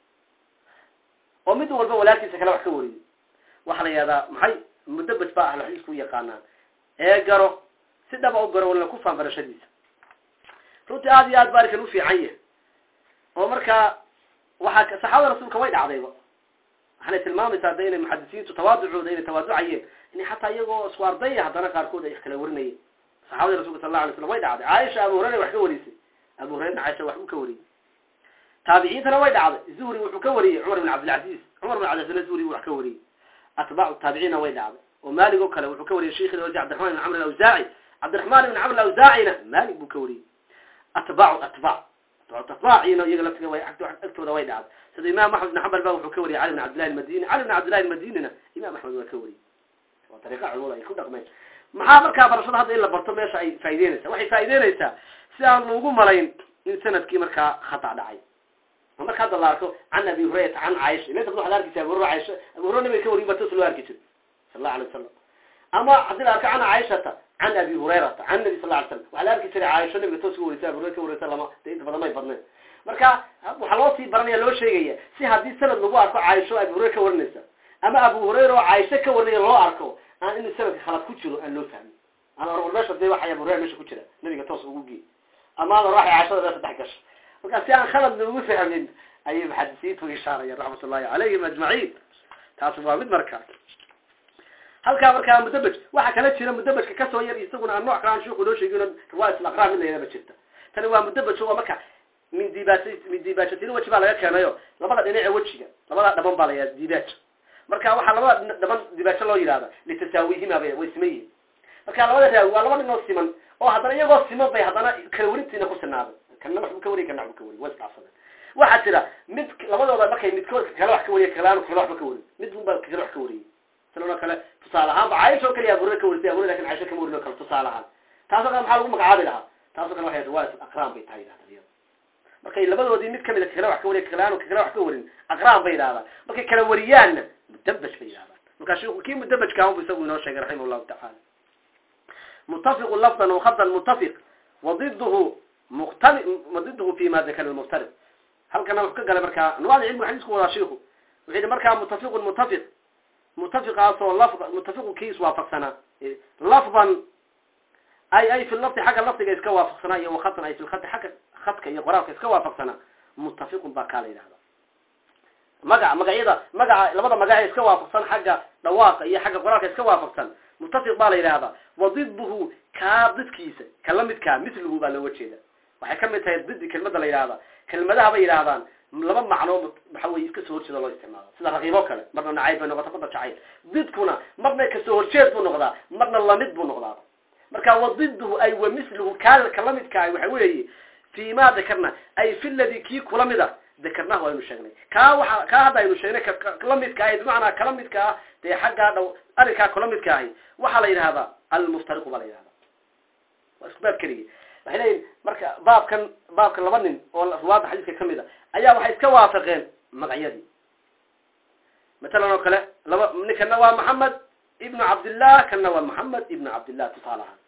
oo mid walba walaalkiisa kale wax ka wariyo waxaa la yihahdaa maxay mudabaj baa ahlo xadiisku u yaqaanaan ee garo si dhaba u garo walina ku faan barashadiisa runtii aada iyo aad ba arkan ufiican yahay oo markaa waxaa saxaabada rasuulka way dhacdayba waxaanay tilmaamaysaa da inay muxadisiintu tawaaducooda inay tawaaducayeen in xataa iyagoo isku ardaya haddana qaarkood ay kala warinayeen saxabadii rasulka sal la alay slam way dhacday caaisha abu hurayra wax ka warisay abu hurayrna caaisha wax uu ka wariyey taabiciintana way dhacday zuhri wuxuu ka wariyey cumar bin cabdilcaziz cumar bin cabdilcaziz zuhri wax ka wariyey atbaacu taabiciinna way dhacday oo malig oo kale wuxuu ka wariyey sheikhi oji cabdiraxman ibn camr alawsaaci cabdiraxman ibn camr alawsaacina malig buu ka wariyey atbaacu atbaac atbaaciina iyaga laftiga way agtooda way dhacday sida imam axmed bin xambal ba wuxuu ka wariyey cali bin cabdillahi almadini cali bin cabdillahi almadinina imam axmed waa ka wariyey waa dariiqa culimada ay ku dhaqmeen maxaa markaa barashada hadda in la barto meesha ay faa'ideynaysaa waxay faa'ideynaysaa si aan lagu malayn in sanadkii markaa khata dhacay oo marka hadda la arko can abi hurayrata can caaisha ila waxaad arkaysa abu hurra caaisha abu hurra nabiga ka wariy ba tos loo arki jiray sal allahu alay wasalam ama haddii la arko can caaishata can abi hurayrata can nabi sal la alay slam waxaa la arki jiray caaisha nabiga toos ka warisa abu hurayra ka warisa lama de inta badan may badneen marka waxaa loo sii baranaya loo sheegaya si haddii sanad lagu arko caaisho abu hurayra ka warinaysa ama abu hurayra oo caaisho ka warinaya loo arko aan in sanadka khalad ku jiro aan loo fahmin ama or meesha dee waxay abu hurayra meesha ku jira nabiga toos ugu gey ama ada raxay caashada meesha dhex gasho marka si aan khalad loogu fahmin ayay muxadisiintu ishaarayaan raxmat ullahi calayhim ajmaciin taasi waa mid marka halkaa markaa mudabaj waxaa kala jira mudabajka kasoo yar isaguna aan nooc kale aan shuuku noo sheegin riwaayat alaqraa mid layadaba jirta tani waa mudabaj waa marka min dibaas min dibaashatin weji baa laga keenayo labada dhinace wejiga labada dhaban baa la yihahda dibaaj marka waxaa labada dhaban dibaajo loo yidhahda litasaawihima bay way siman yihin marka labada raawi waa laba dhinoo siman oo haddana iyagoo siman bay haddana kala warintiina ku sinaaday kana waxbuu ka wariy kana waxbuu ka wariy way isdhaafsadeen waxaa jira mid labadooda markay midkood kale wax ka wariya kalaanu kale waxba ka warin mid bun baa kale wax ka wariyey silanoo kale tusaale ahaanba caaisha oo kaliya abuurre ka warisay abuurre lakin caisha kama warin oo kale tusaale ahaan taasoo kale maxaa lagu magacaabi lahaa taasoo kale waxay riwaayat aqraan bay tahay yidhahda iyada markay labadoodii mid kamida kakale wax ka wariya kakalaanu kakale wax ka warin aqraan bay yidhahdaan markay kala wariyaanna mudabaj bay yidhahdaan markaa shiku kii mudabajka ahan bu isagu inoo sheegay raximah llahu tacaala mutafiqu lafdan wakhadan mutafiq wadiduhu muqtali wadiduhu fi ma dakara lmuftariq halkana wuxuu ka galay markaa anwaada cilmiga xadiisku wadaa shiku wuxuu yihi markaa mutafiqun mutafiq mutafiqaasoo lafd mutafiqu kiis waafaqsanaa lafdan ay ay fi lafdi xagga lafdiga iska waafaqsanaa iyo wakhadan ay fi lkhadi xagga khadka iyo qoraalka iska waafaqsanaa mutafiqun baa kaa la yidhahda magaca magacyada magaca labada magac ee iska waafaqsan xagga dhawaaqa iyo xagga qoraalka iska waafaqsan mutafiq baa la yidhahdaa wadiduhu kaa didkiisa ka la midkaa misluhu baa looga jeeda waxay ka mid tahay didi kelmada la yidhahda kelmadaha bay yidhahdaan laba macnoo waxa weye iska soo horjeeda loo isticmaalo sida raqiiboo kale marna nacayb bay noqota marna jacayl didkuna marna kasoo horjeed buu noqdaa marna lamid buu noqdaa marka wadiduhu ay wa misluhu kaa kala midkaa waxa weeye fi ma dakarna ay fi ladi kii kula mid a dakarnahu aynu sheegnay kaa waa kaa hadda aynu sheegnay kala midka ahi bimacnaa kala midka ah dee xaggaa dhow arrinkaa kala midka ahi waxaa la yidhahdaa almuftariqu baa la yidhahdaa waa isku baab keligi waxay leeyihin marka baabkan baabkan laba nin oo ruwaadda xadiiska kamid a ayaa waxay iska waafaqeen magacyadii matalan oo kale laba ninkana waa maxamed ibnu cabdillah kana waa maxamed ibnu cabdillah tusaale ahaan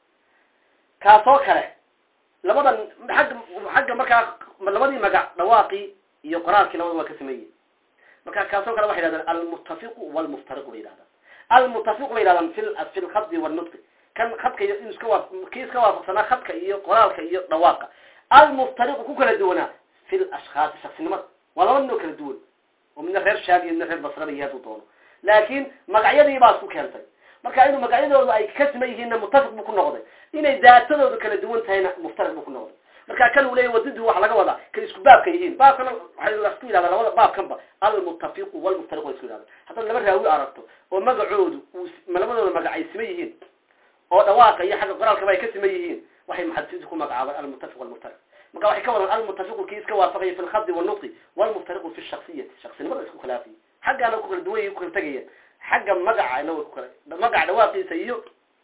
kaasoo kale labadan agga xagga markaa labadii magac dhawaaqii iyo qoraalkii labada waa ka sameeyey marka kaasoo kale waxay yidhahdaan almutafiqu walmuftariqu bay yidhahdaan almutafiqu bay yidhahdaan fi fi lkhadi walnutqi kan khadka iyo inuu iska waa kii iska waafaqsanaa khadka iyo qoraalka iyo dhawaaqa almuftariqu ku kala duwanaa fi lashkhaasi shaksinimada waa laba nin oo kala duwan oo midna reer shaag iyo midna reer basrada iyo hadduu doono laakiin magacyadii baa isku keentay marka inuu magacyadooda ay ka siman yihiinna muttafiq buu ku noqday inay daatadooda kala duwan tahayna muftariq buu ku noqday marka kan uu leeyahy wadidhu waxa laga wadaa kay isku baabka yihiin baabkana waxay lasku yidhahdaa labada baabkanba almuttafiqu walmuftariqu way isku yidhahdaa haddaad laba raawi aragto oo magacoodu uu labadooda magac ay siman yihiin oo dhawaaqa iyo xagga qoraalkaba ay ka siman yihiin waxay muxadisiintu ku magacaabaan almuttafiq walmuftariq marka waxay ka wadaan almuttafiqu kii iska waafaqaya fi lkhadi walnutqi walmuftariqu fi shaksiyati shaksinimada isku khilaafiya xaggaana ku kala duwan ku kala tegayaan xagga magacana way ku kala magaca dhawaaqiisa iyo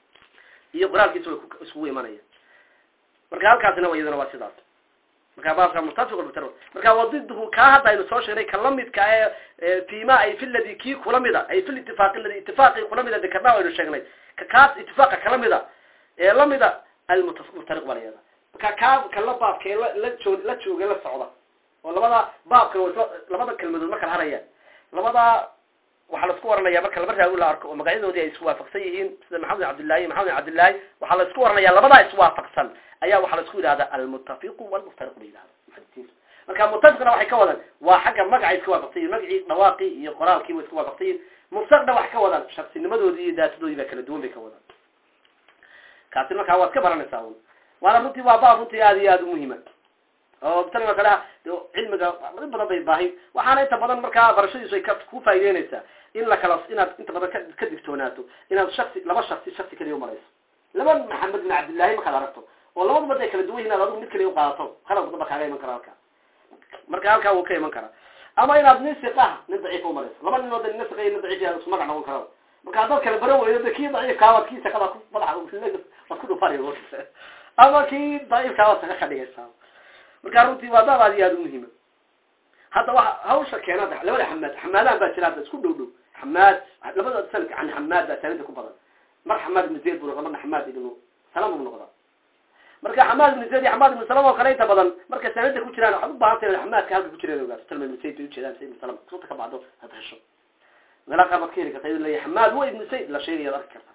iyo qoraalkiisa way iskugu imanayaan marka halkaasina iyadana waa sidaas marka baabka muttafiq walmuftariq marka wadidhu kaa hadda aynu soo sheegnay ka lamidka ee fima ay fi ladi kii kula mida ay fi litifaaqi ladi itifaaqi kula mida dekarnaa aynu sheegnay ka kaas itifaaqa kala mida ee lamida almuftariq baa la yihahda marka kaa kala baabka ee la joog la jooga la socda oo labada baabka labada kelmadood ma kala harayaan labada waxaa laisku waranaya marka laba raawi la arko oo magacyadoodii ay iswaafaqsan yihiin sida maxamed bin cabdillahi maxamed bin cabdillahi waxaa la isku waranaya labadaa iswaafaqsan ayaa waxaa la isku yidhahda almuttafiqu walmuftariqu la yidhahda muxadisiintu marka muttafiqna waxay ka wadaan waa xagga magacay iska waafaqsan yihin magacii dhawaaqii iyo qoraalkii way iska waafaqsan yihin muftariqna waxay ka wadaan shaksinimadoodii iyo daatadoodii baa kala duwan bay ka wadaan kaasi markaa waad ka baranaysaa un waana runtii waa baab runtii aada iyo aada umuhima oo tan kale cilmiga in badan bay baahin waxaana inta badan markaa barashadiisu ay ku faa'ideynaysaa in la kala inaad inta badan ka ka digtoonaato inaad shaksi laba shaksi shaksi kaliya umarayso laba maxamed bin cabdillahi markaad aragto oo labadu bad ay kala duwan yihin ad adigu mid kaliya uqaadato khalad badan ba kaaga iman kara halkaa marka halkaa wuu ka iman karaa ama inaad nin siqah nin daciifa umarayso laba nin oo da nin siqa iyo nin daciif isku magac noqon kara marka haddaad kala baran weydo de kii daciifkaa waad kii saqada ku madaxa waad ku dhufanay ama kii daciifkaa waad saqa ka dhigaysaa marka runtii waa baab aad iyo aada umuhima hadda waa hawsha keena labada xamaad xamaadahan baa jira hadda isku dhow dhow xamaad labada sanadka can xamaad baa sanada ku badan mar xamaad ibnu zayd buu noqda marna xamaad ibnu salam buu noqdaa marka xamaad ibnu zayd iyo xamaad ibnu salam oo kale inta badan marka sanada ku jiraan waxaad u baahan tahay xamaadka halka ku jireen ogaato talma ibnu zayd bay ujeedaan say ibnu salam sunta ka bacdo had hesho meelaha qaar baad ka heli karta iyadoo leeyahay xamaad wa ibnu zayd la sheegayaad arki kartaa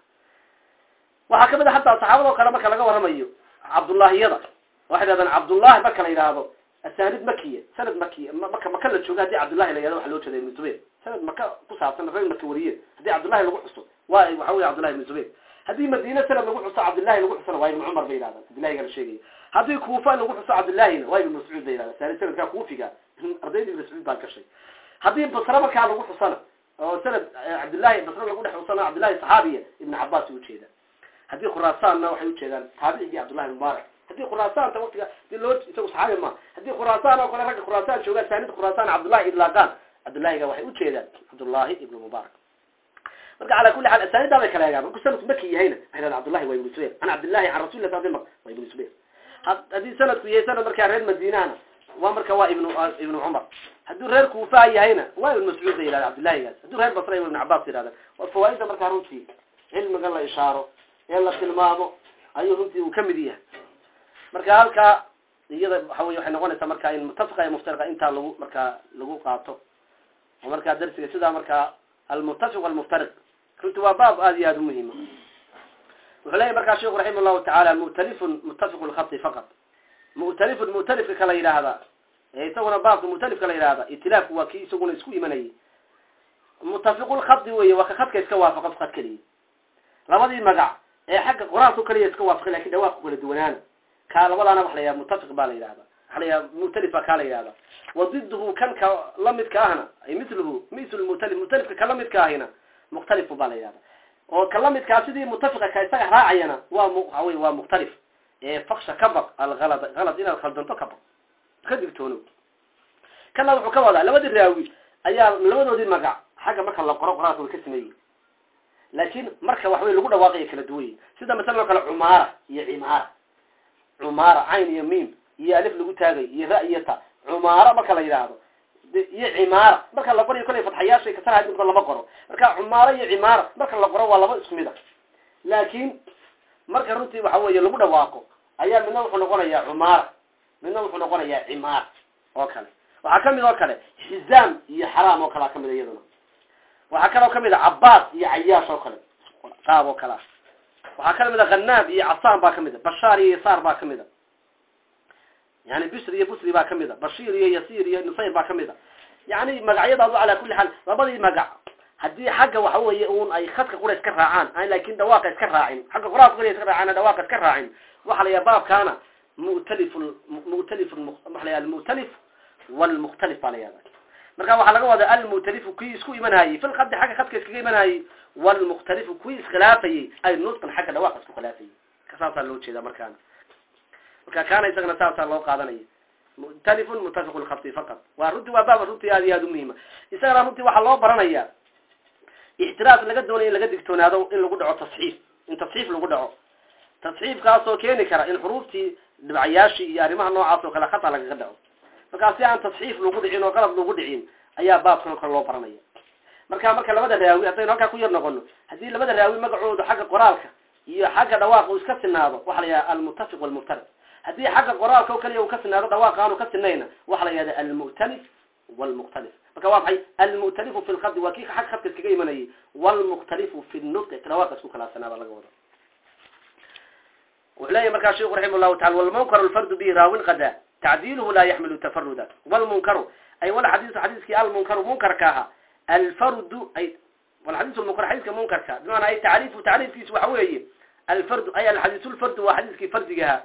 waxaa kamid a hataa saxaabada oo kale marka laga warramayo cabdullaahiyada waxay dhahdaan cabdullahi marka la yidhaahdo asanid makiya sanad makiya maka maka la jooga hadii cabdullahi la yihahdo waxa loo jeeda ibnu zubayr sanad maka ku saabsan reer maka wariye haddii cabdullahi lagu xuso waa waxa wey cabdullahi ibnu zubayr haddii madiine sanad lagu xuso cabdullahi lagu xusona waa ibnu cumar bay yidhahdaan cabdullahiga la sheegaya haddii kuufa lagu xuso cabdullahina waa ibnu mascuud bay yidhahdan sanad sanadkaa kuufiga ardayda ibnu mascuud baa gashay haddii basre markaa lagu xusona oo sanad cabdullahi basre lagu dhex xusona cabdullahi saxaabiya ibnu cabaas ay ujeedaan haddii khuraasaanna waxay ujeedaan taabicigii cabdullahi mubaarak haddii khuraasaanta waktiga di loo isagu saxaabi ma haddii khuraasaan oo kale ragga khuraasaan joogaan saanida khuraasaan cabdullahi idlaaqaan cabdullahiga waxay ujeedaan cabdullahi ibnu mubaarak marka calaa kulli xaal asaanidaa bay kala egaan marku sanadku maki yahayna waxay dhahan cabdullahi waa ibnu zubayr can cabdillahi can rasulillah sal slam waa ibnu zubayr haddii sanadku yahay sanad markaa reer madiinahana waa marka waa ibnu ibnu cumar hadduu reer kuufa yahayna waa ibnu mascuud bay yidhahda cabdullahigaas hadduu reer basra ibnu cabaas yidhahdan waa fawaaida markaa runtii cilmiga la ishaaro ee la tilmaamo ayuu runtii uu kamid yahay marka halkaa iyada waxa wey waxay noqonaysaa marka in mutafiqa iyo muftariqa intaa lagu markaa lagu qaato oo markaa darsiga sidaa markaa almutafiq walmuftariq runti waa baab aada iyo aada umuhima wuxuu leeyahy markaa sheikhu raximah llahu tacaala mu'talifun mutafiqu lkhati faqad mu'talifun mu'talifka kala yidhaahda ee isaguna baabka mu'talifka la yidhahda itilaafku waa kii isaguna isku imanayay mutafiqulkhadi wey waa ka khadka iska waafaqa khad keliya labadii magac ee xagga qoraalku kaliya iska waafaqay lakin dhawaaqku kala duwanaana ka labadaana waxa la yidhaha mutafiq baa la yidhahda waxa la yidhaha mu'talif baa kaa la yidhahda wadiduhu kan ka lamidka ahna ay miluhu misl mutalif mutalifka ka lamidka ahina mukhtalifu baa la yidhahda oo ka lamidkaa sidii mutafiqa ka isaga raacayana waa waxa wey waa mukhtalif ee faksha ka baq alhalad halad inaad khaldanto ka baq ka digtoono kana wuxuu ka wadaa labadii raawi ayaa labadoodii magac xagga marka la qoro qoraalka way ka sameeyey laakin marka waxawey lagu dhawaaqaya kala duwanya sida masalan oo kale cumaara iyo cimaara cumaara cayn iyo miim iyo alif lagu taagay iyo ra iyo ta cumaara marka la yidhaahdo iyo cimaara marka la qorayo kolay fatxayaashay kasarha midba lama qoro marka cumaara iyo cimaara marka la qoro waa laba isku mid a laakin marka runtii waxa weeye lagu dhawaaqo ayaa midna wuxuu noqonayaa cumaara midna wuxuu noqonayaa cimaara oo kale waxaa kamid oo kale xizaam iyo xaraam oo kalea kamid iyaduna waxaa kaloo kamid a cabaas iyo cayaash oo kale qaab oo kale ah waxaa ka mid a khanaab iyo casaan baa kamid a bashaar iyo yasaar baa kamid a yani bisr iyo busri baa kamid a bashiir iyo yasiir iyo nusayr baa kamid a yani magacyadaadu calaa kulli xaal labadii magac haddii xagga waxa weeye un ay khadka qura iska raacaan an laakin dhawaaqa iska raacin xagga quraanka qura iska raacaan dhawaaqa iska raacin waxa la yaha baabkaana mu'talif mu'talif waxa la yaha almu'talif walmukhtalif baa la yahda marka waxaa laga wadaa almu'talifu kuwii isku imanayey fil khadi xagga khadka iskaga imanayey walmukhtalifu kuwii iskhilaafayey ay nutqan xagga dhawaaqa isku khilaafayey saasaa loo jeeda markaana marka kaana isagana saasaa loo qaadanaya mu'talifun muttafiqu lkhati faqad waa runtii waa baaba runtii aad iyo aad umuhima isagana runtii waxaa loo baranaya ixtiraas laga doonaya in laga digtoonaado in lagu dhaco tasxiif in tasxiif lagu dhaco tasxiifkaasoo keeni kara in xuruuftii dhibcayaashii iyo arrimaha noocaas oo kale khata lagaga dhaco markaa si aan tasxiif lagu dhicin oo qalab lagu dhicin ayaa baabkan o kale loo baranaya marka marka labada raawi haddaynu halkaa ku yar noqono haddii labada raawi magacooda xagga qoraalka iyo xagga dhawaaqa uu iska sinaado waxa la yidhaha almuttafiq walmuftarid haddii xagga qoraalka o kaliya uu ka sinaado dhawaaqa aanu ka sinayna waxa la yihahda almu'talif walmukhtalif marka waa maxay almu'talifu fi lkhadi waa kii xag khadka iskaga imanayay walmukhtalifu fi nutqi dhawaaqa isku khilaafsanaaba laga wada wuxuu leeyahy markaa sheiku raximah llahu taala walmunkaru alfardu bihi raawin qada tacdiiluhu laa yaxmilu tafaruda walmunkaru ay walxadiisu xadiiskii almunkaru munkarka ahaa alfardu ay walxadiis lmunkar xadiiska munkarka bimacnaa ay tacriifu tacriifkiisu waxa weeye alfardu ay alxadiis lfardu waa xadiiskii fardigaha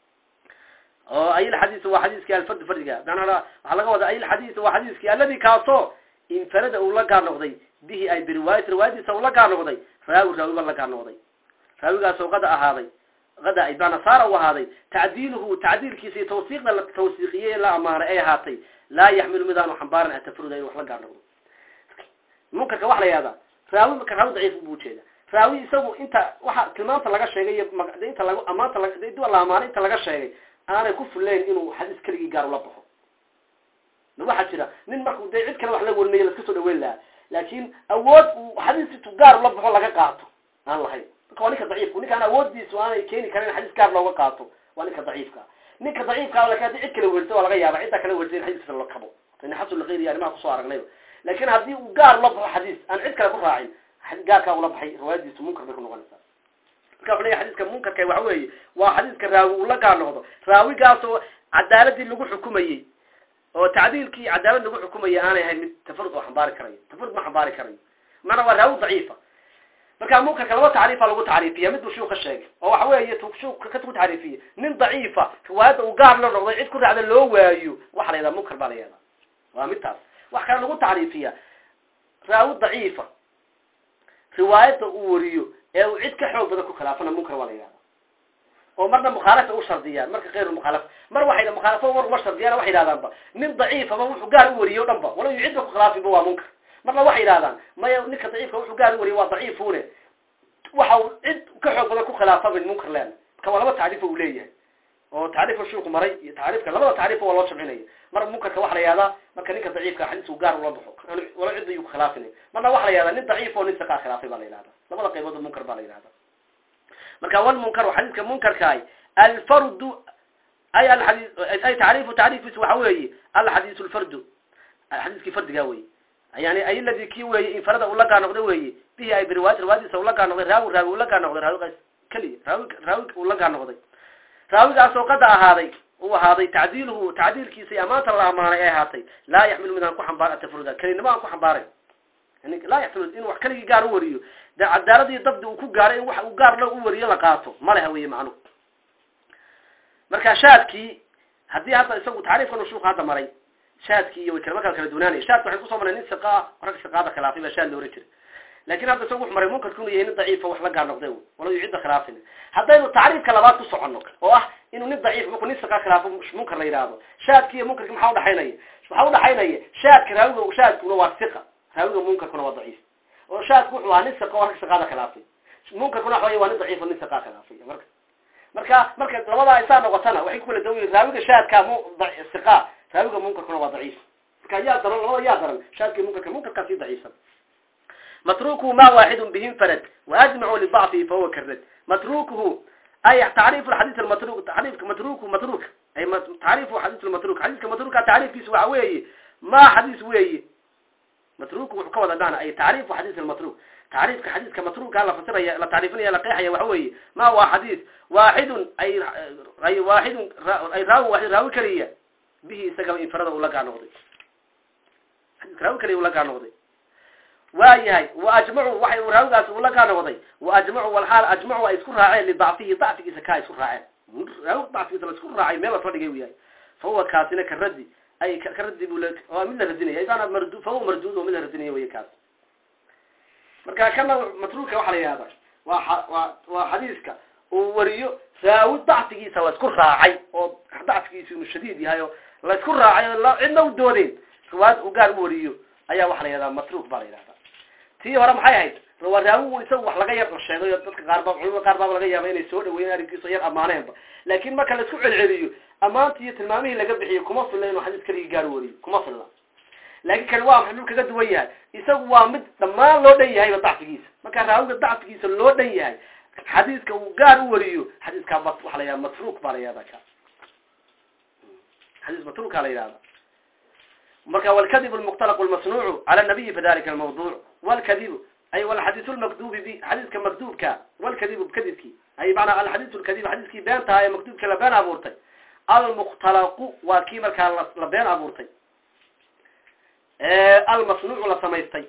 oo ay alxadiis waa xadiiskii alfardu fardigaha manaa waxaa laga wadaa ay alxadiis waa xadiiskii aladi kaasoo infarada uu la gaar noqday bihi ay biriwaayat riwaayadiisa uu la gaar noqday raawi raawiba la gaar noqday raawigaasoo qada ahaaday ada ay bana saara u ahaaday tacdiiluhu tacdiilkiisa iyo tawsiiqda la tawsiiqiyey la amaanay ay ahaatay laa yaxmilu midaanu xambaaran atafaruda in wax la gaar noqdo munkarka waxa la yihahdaa raawi marka raawi daciif buu ujeeda raawi isagu inta waxa tilmaamta laga sheegay iyo inta lag amaanta la amaanay inta laga sheegay aanay ku fuleyn inuu xadiis keligii gaar ula baxo ma waxaa jira nin marku dee cid kale wax la warinayo laska soo dhaweyn lahaa laakin awood uu xadiis intuu gaar ula baxo laga qaato aan lahayn marka waa ninka daciifku ninkaan awoodiisu aanay keeni karin xadiis gaar looga qaato waa ninka daciifka ninka daciifka lakin hadii cid kala wersa waa laga yaaba ciddaa kala wersa in xadiiskasa la kabo in xasulakayr iyo arrimaha kusoo aragnayba laakin haddii uu gaar ula baxo xadiis aan cid kale ku raacin gaarkaa ula baxay riwaayadiisu munkar bay ku noqonaysaa marka wuxu leya xadiiska munkarka waxa weeye waa xadiiska raawi uu la gaar noqdo raawigaasoo cadaaladii lagu xukumayey oo tacdiilkii cadaalad lagu xukumayay aanay ahayn mid tafarud oo xambaari karayo tafarud ma xambaari karayo maanaa waa raawi daciifa marka munkarka laba tacriifa lagu tacriifiya mid buu shuu ka sheegay oo waxa weeye shuu ka ku tacriifiye nin daciifa riwaayadda uu gaar la noqday cid ku raacda loo waayo waxa la yahdaa munkar baa la yahdaa waa midtaas wax kale lagu tacriifiya raawi daciifa riwaayadda uu wariyo ee uu cid ka xoog badan ku khilaafana munkar waa la yihahda oo marna mukhaalafa u shardiyaan marka kayru mukhaalafa mar waxay mukhaalafo mar uma shardiyaan waxay yidhahdaanba nin daciifaba wuxuu gaar u wariye o dhan ba wala yu cidba ku khilaafinba waa munkar marna waxay yidhahdaan maya ninka daciifka wuxuu gaar u wariye waa daciifune waxa uu cid ka xoog badan ku khilaafa bay munkar leena marka waa laba tacriifo uu leeyahay oo tacriifka shuuku maray iyo tacriifka labada tacriifo waa loo jamcinaya mar munkarka waxa la yihahdaa marka ninka daciifka xadiis uu gaar ula baxo wala cid ayuu khilaafinay marna waxa la yihahdaa nin daciif oo nin saqaa khilaafay baa la yihahda labada qaybood munkar baa la yihahda marka walmunkaru xadiiska munkarkaay alfardu ay aadi ay tacriifu tacriifkiisu waxa weeye alxadiis lfardu xadiiskii fardigaa weye yani ay ladii kii weeye infarada ula gaar noqday weeye bihi ay biriwaayat riwaayadiisa ula gaar noqday raawi raawi ula gaar noqday raawigaas keliya raawi raawi ula gaar noqday raawigaasoo qada ahaaday uu ahaaday tacdiiluhu tacdiilkiisa iyo amaanta la amaanay ay ahaatay laa yaxmilu mid aan ku xambaar atafaruda kelinimo aan ku xambaaray yani laa yaxmilu in wax keligii gaar u wariyo dee cadaaladii dabdi uu ku gaaray in wax uu gaar la u wariyo la qaato maleha weye macnuhu marka shaadkii haddii hadda isagu tacriifkan shuuka hadda maray shaadkii iyo way kalama kala kala dunaanaya shaadka waxay kusoo maray nin siqa ah rag siqaada khilaafay baa shaad loola jiray lakin hadda isagu wuxu maray munkarku inuu yahay nin daciifa wax la gaar noqday wala yu cidda khilaafin haddaynu tacriifka labaad ku soconno oo ah inuu nin daciif markuu nin siqa khilaafo munkar la yidhaahdo shaadki iyo munkarki maxaa udhaxaynaya waxaa udhaxaynaya shaadka raawiga shaadkuna waa siqa raawiga munkarkuna waa daciif oo shaadku wuxuu ahaa nin siqa oo rag siqaada khilaafay munkarkuna waxa wey waa nin daciif oo nin siqaa khilaafay marka marka marka labadaa isaa noqotana waxay ku kala dawan yihin raawiga shaadka mu siqa raawiga munkarkuna waa daciif marka yaa daran labada yaa daran shaadka munkarka munkarkaa sii daciifsan matrukuhu ma waaxidun bihi farad waajmacu libacdihi fahuwa karad matrukuhu ay tacriif xadiis almatruk tacriifka matruku matruk ay tacriifu xadiis almatruk xadiiska matruka tacriifkiisa waxa weeye ma xadiis weeye matruku wuxuu ka wada dhana ay tacriifu xadiis almatruk tacriifka xadiidka matruuka la fasiraya la tacriifinaya la qeexaya waxa weeye ma waa xadiid waaxidun ay ay waaxidun ay raawi waaxid raawi keliya bihi isagaba infarada ula gaa noqday xadiidka raawi keliya ula gaa noqday waa yahay wa ajmacu waxay raawigaas ula gaa noqday wa ajmacu walxaal ajmacu ay isku raaceen lidacfihi dacfigiisa kaa isku raaceen raawi dacfigiisa la isku raacay meel lasoo dhigay u yahay fa huwa kaasina ka raddi ay ka raddi bu waa mid la radinaya isaana mardu fa huwa marduud oo mid la radinaya wey kaas marka kana matruuka waxaa la yihahda waa waa waa xadiiska uu wariyo raawi dacfigiisa la isku raacay oo dacfigiisa inuu shadiid yahay oo la isku raacay oo cidna u doodeen riwaayad uu gaar u wariyo ayaa waxaa la yihahdaa matruuk baa la yihahdaa tii hore maxay ahayd waa raawigu isagu wax laga yar sheegay oo dadka qaar ba culimada qaar baaba laga yaaba inay soo dhaweeyeen arrinkiisa yar ammaaneenba laakiin marka la isku celceliyo ammaantii iyo tilmaamihii laga bixiyo kuma filla inuu xadiis kaligii gaar u wariyo kuma filla laakiin kani waa maxay kaga duwan yahay isagu waa mid dhammaan loo dhan yahayba dacfigiisa marka raawiga dacfigiisa loo dhan yahay xadiiska uu gaar u wariyo xadiiskaa waxa la yihahda matruuk baa la yihahda ka xadiis matruukaa la yihahda marka wlkadib lmukhtalaq lmasnuucu cala nabiyi fadalika almawduc wlkadibu ay alxadiis lmakdubi bi xadiiska makdubka wlkadibu kadibki ay manaa alxadiis lkadib xadiiskii been taha ee makdubka la been abuurtay almukhtalaqu waa kii markaa la been abuurtay almasnuucu la samaystay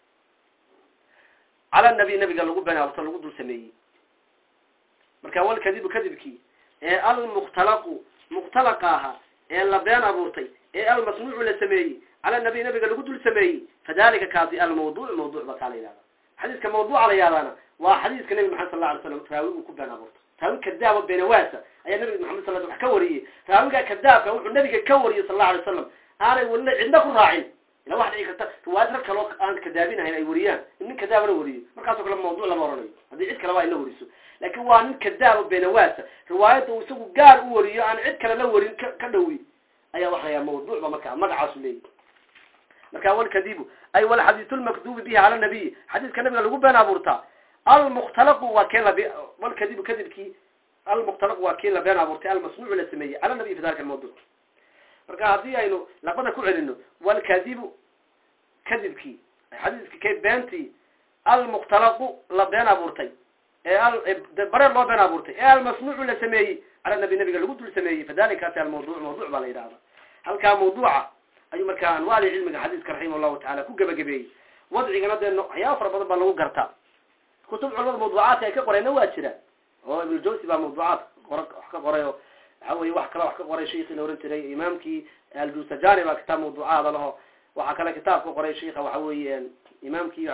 cala nabi nabiga lagu been abuurtay lagu dul sameeyey marka walkadibu kadibkii ee almukhtalaqu mukhtalaqa ahaa ee la been abuurtay ee almasnuucu la sameeyey cala nabi nabiga lagu dul sameeyey fadalika kaasi almawduc mawduc ba kaa la yihahda xadiiska mawduuca la yihahdaana waa xadiiska nabi maxamed sal la alay slam raawigu ku been abuurto raawi kadaaba beenawaasa ayaa nabiga maxamed sal wax ka wariyey raawiga kadaabka wuxuu nabiga ka wariyey sal la alay wasalam aanay walina cidna ku raacin ila waxa dhici karta riwaayad rag kaloo aan kadaabinahayn ay wariyaan in nin kadaabana wariyo markaasoo kale mawduc lama oranayo haddii cid kaleba ay la wariso laakin waa nin kadaaba beenawaasa riwaayadda uu isagu gaar u wariyo aan cid kale la warin ka ka dhawi ayaa waxa la yaha mawduucba marka magacaasu leeyahy marka walkadibu ay walxadiisu lmakdubi bihi cala nabiy xadiiska nabiga lagu been abuurtaa almukhtalaqu waa kee la walkadibu kadibkii almukhtalaqu waa kii la been abuurtay almasnuucu la sameeyey cala nabiy fi dalika almawduc marka haddii aynu labada ku celino walkadibu kadibkii xadiiski k beentii almukhtalaqu la been abuurtay ee bareer loo been abuurtay ee almasnuucu la sameeyey cala nabi nabiga lagu dul sameeyey fadalikaasi almawduc mawduc baa la yidhahda halkaa mawduuca ayuu markaa anwaali cilmiga xadiiska raximah llahu tacala ku gebagabeeyey wadcigana dee waxyaaba fara badan baa lagu gartaa kutub culamada mawduucaadka ay ka qorayna waa jira oo ibnujawsi baa mawduucaad qor wax ka qoray oo waxa weye wax kale wax ka qoray sheikii la ohan jiray imaamkii aljusajani baa kitaab mawduucaada laho waxaa kale kitaab ka qoray sheika waxa weeye imaamkii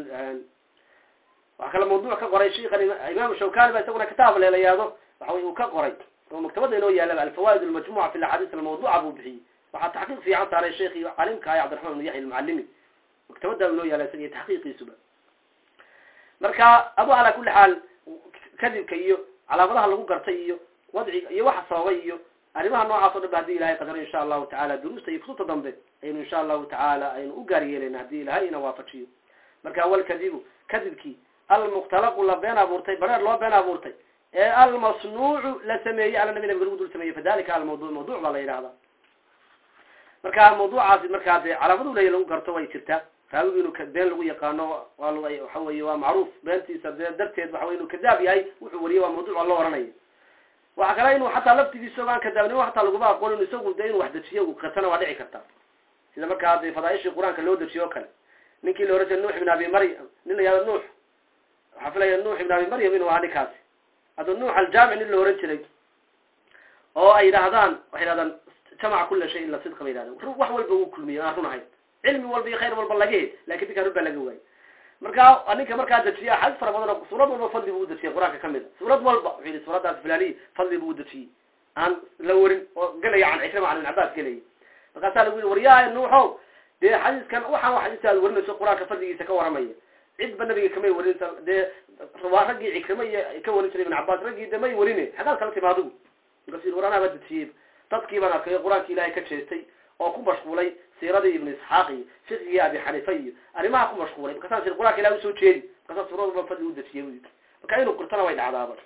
waxaa kale mawduuc ka qoray sheika imaam shawkani ba isaguna kitaab leelayaado waxa wey uu ka qoray oo maktabada inoo yaalaba alfawaid almajmuca fi axaadiis almawduca buu bixiyey waxaa taxqiiq fiican saaray sheekii calimka ah cabdiraxman ibn yaxya almucalimi maktabada inoo yaala isaga iyo taxqiiqiisuba marka adu calaa kuli xaal kadibka iyo calaamadaha lagu gartay iyo wadciga iyo waxa sababay iyo arrimaha noocaas o dhan ba hadii ilahay qadaro insha allahu tacala duruusta iyo kutubta dambe aynu insha allahu tacaala aynu u gaar yeeleyna hadii ilahay ina waafajiyo marka walkadibu kadibkii almukhtalaqu la been abuurtay bareer loo been abuurtay ee almasnuucu la sameeyey cala nabi nabiga lagu dul sameeyey fadalika almawduc mawduc baa la yidhahda marka mawduucaasi markaa dee calaamadu leya lagu garto way jirtaa raawigu inuu been lagu yaqaano waa waxa weye waa macruuf beentiisa dee darteed waxa wey inuu kadaab yahay wuxuu wariyay waa mawduc waa loo oranaya waxa kale inuu xataa laftigiisa ogaan kadaabnimo hataa laguma aqoon inu isagu de inuu wax dejiyo uu qatana waa dhici karta sida markaa de fadaaishii qur-aanka loo dejiyo o kale ninkii la ohan jiray nuux ibn abi maryam nin la yihahdo nuux waxaa filaya nuux ibn abi maryam inuu ahaa ninkaasi hadda nuux aljaamic nin la ohan jiray oo ay yidhaahdaan waxay yidhahdaan jamaca kula shay ila sidqa ba yidhahdeen wax walba uu kulmiyey aan run ahayn cilmi walba iyo khayr walba laga he lakin ninkaan run baa laga waayey marka ninka markaa dejiye axaadiis fara badan oo suurad walba fadli buu udejiyay qur-aanka kamid a suurad walba wuxuu yihi suuraddaas filaniya fadli buu udejiyey aan la warin oo gelaya can cikrima can ibn cabas gelaya markaasaa lagu yihi waryahay nuuxow dee xadiiskan waxaan xadiiska aad warinayso qur-aanka fadligiisa ka waramaya cidba nabiga kamay warin dee waa raggii cikrima iyo ka warin jiray ibn cabas raggii de may warine xagaad kala timi adigu markaasu yii war anaa baa dejiyey dadkii baan arkay qur-aanki ilahay ka jeestay oo ku mashquulay siiradii ibnu isxaaq iyo fiqigii abi xanifa iyo arrimaha ku mashquulay markaasaan sir qur-aanka ilahi usoo jeedi markaasa suurad walba fadli udejiyay wy marka inuu qirtana way dhacdaaba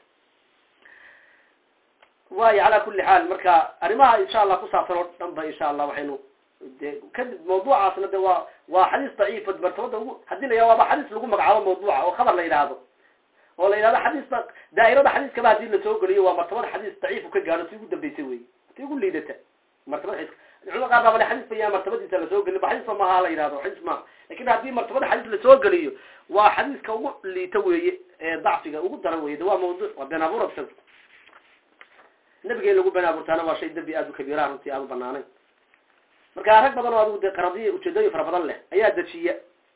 waayo calaa kuli xaal marka arrimaha insha allah ku saabsan oo dhan ba insha allah waxaynu de kadib mawduucaasna de waa waa xadiis daciifa martabada ugu hadii la yihah waaba xadiis lagu magacaabo mawduuca oo khabar la yidhaahdo oo la yidhahdo xadiisba daa'irada xadiiskaba hadii lasoo geliyo waa martabada xadiis daciifu ka gaadho ti ugu dambeysay wey ti ugu liidata martabada xadiiska culamada qaar baa bale xadiis ba yaa martabadiisa lasoo geliyo ba xadiisba maaha la yidhahdo xadiis maaha lakin haddii martabada xadiis lasoo geliyo waa xadiiska ugu liita weeye ee dacfiga ugu daran weye de waa mawduuc waa been abuur isaga nabiga in lagu been abuurtaana waa shay dembi aad u kabiiraha runtii aad u banaanayn marka rag badan oo adigu de qaradiya ujeedooyin fara badan leh ayaa dejiya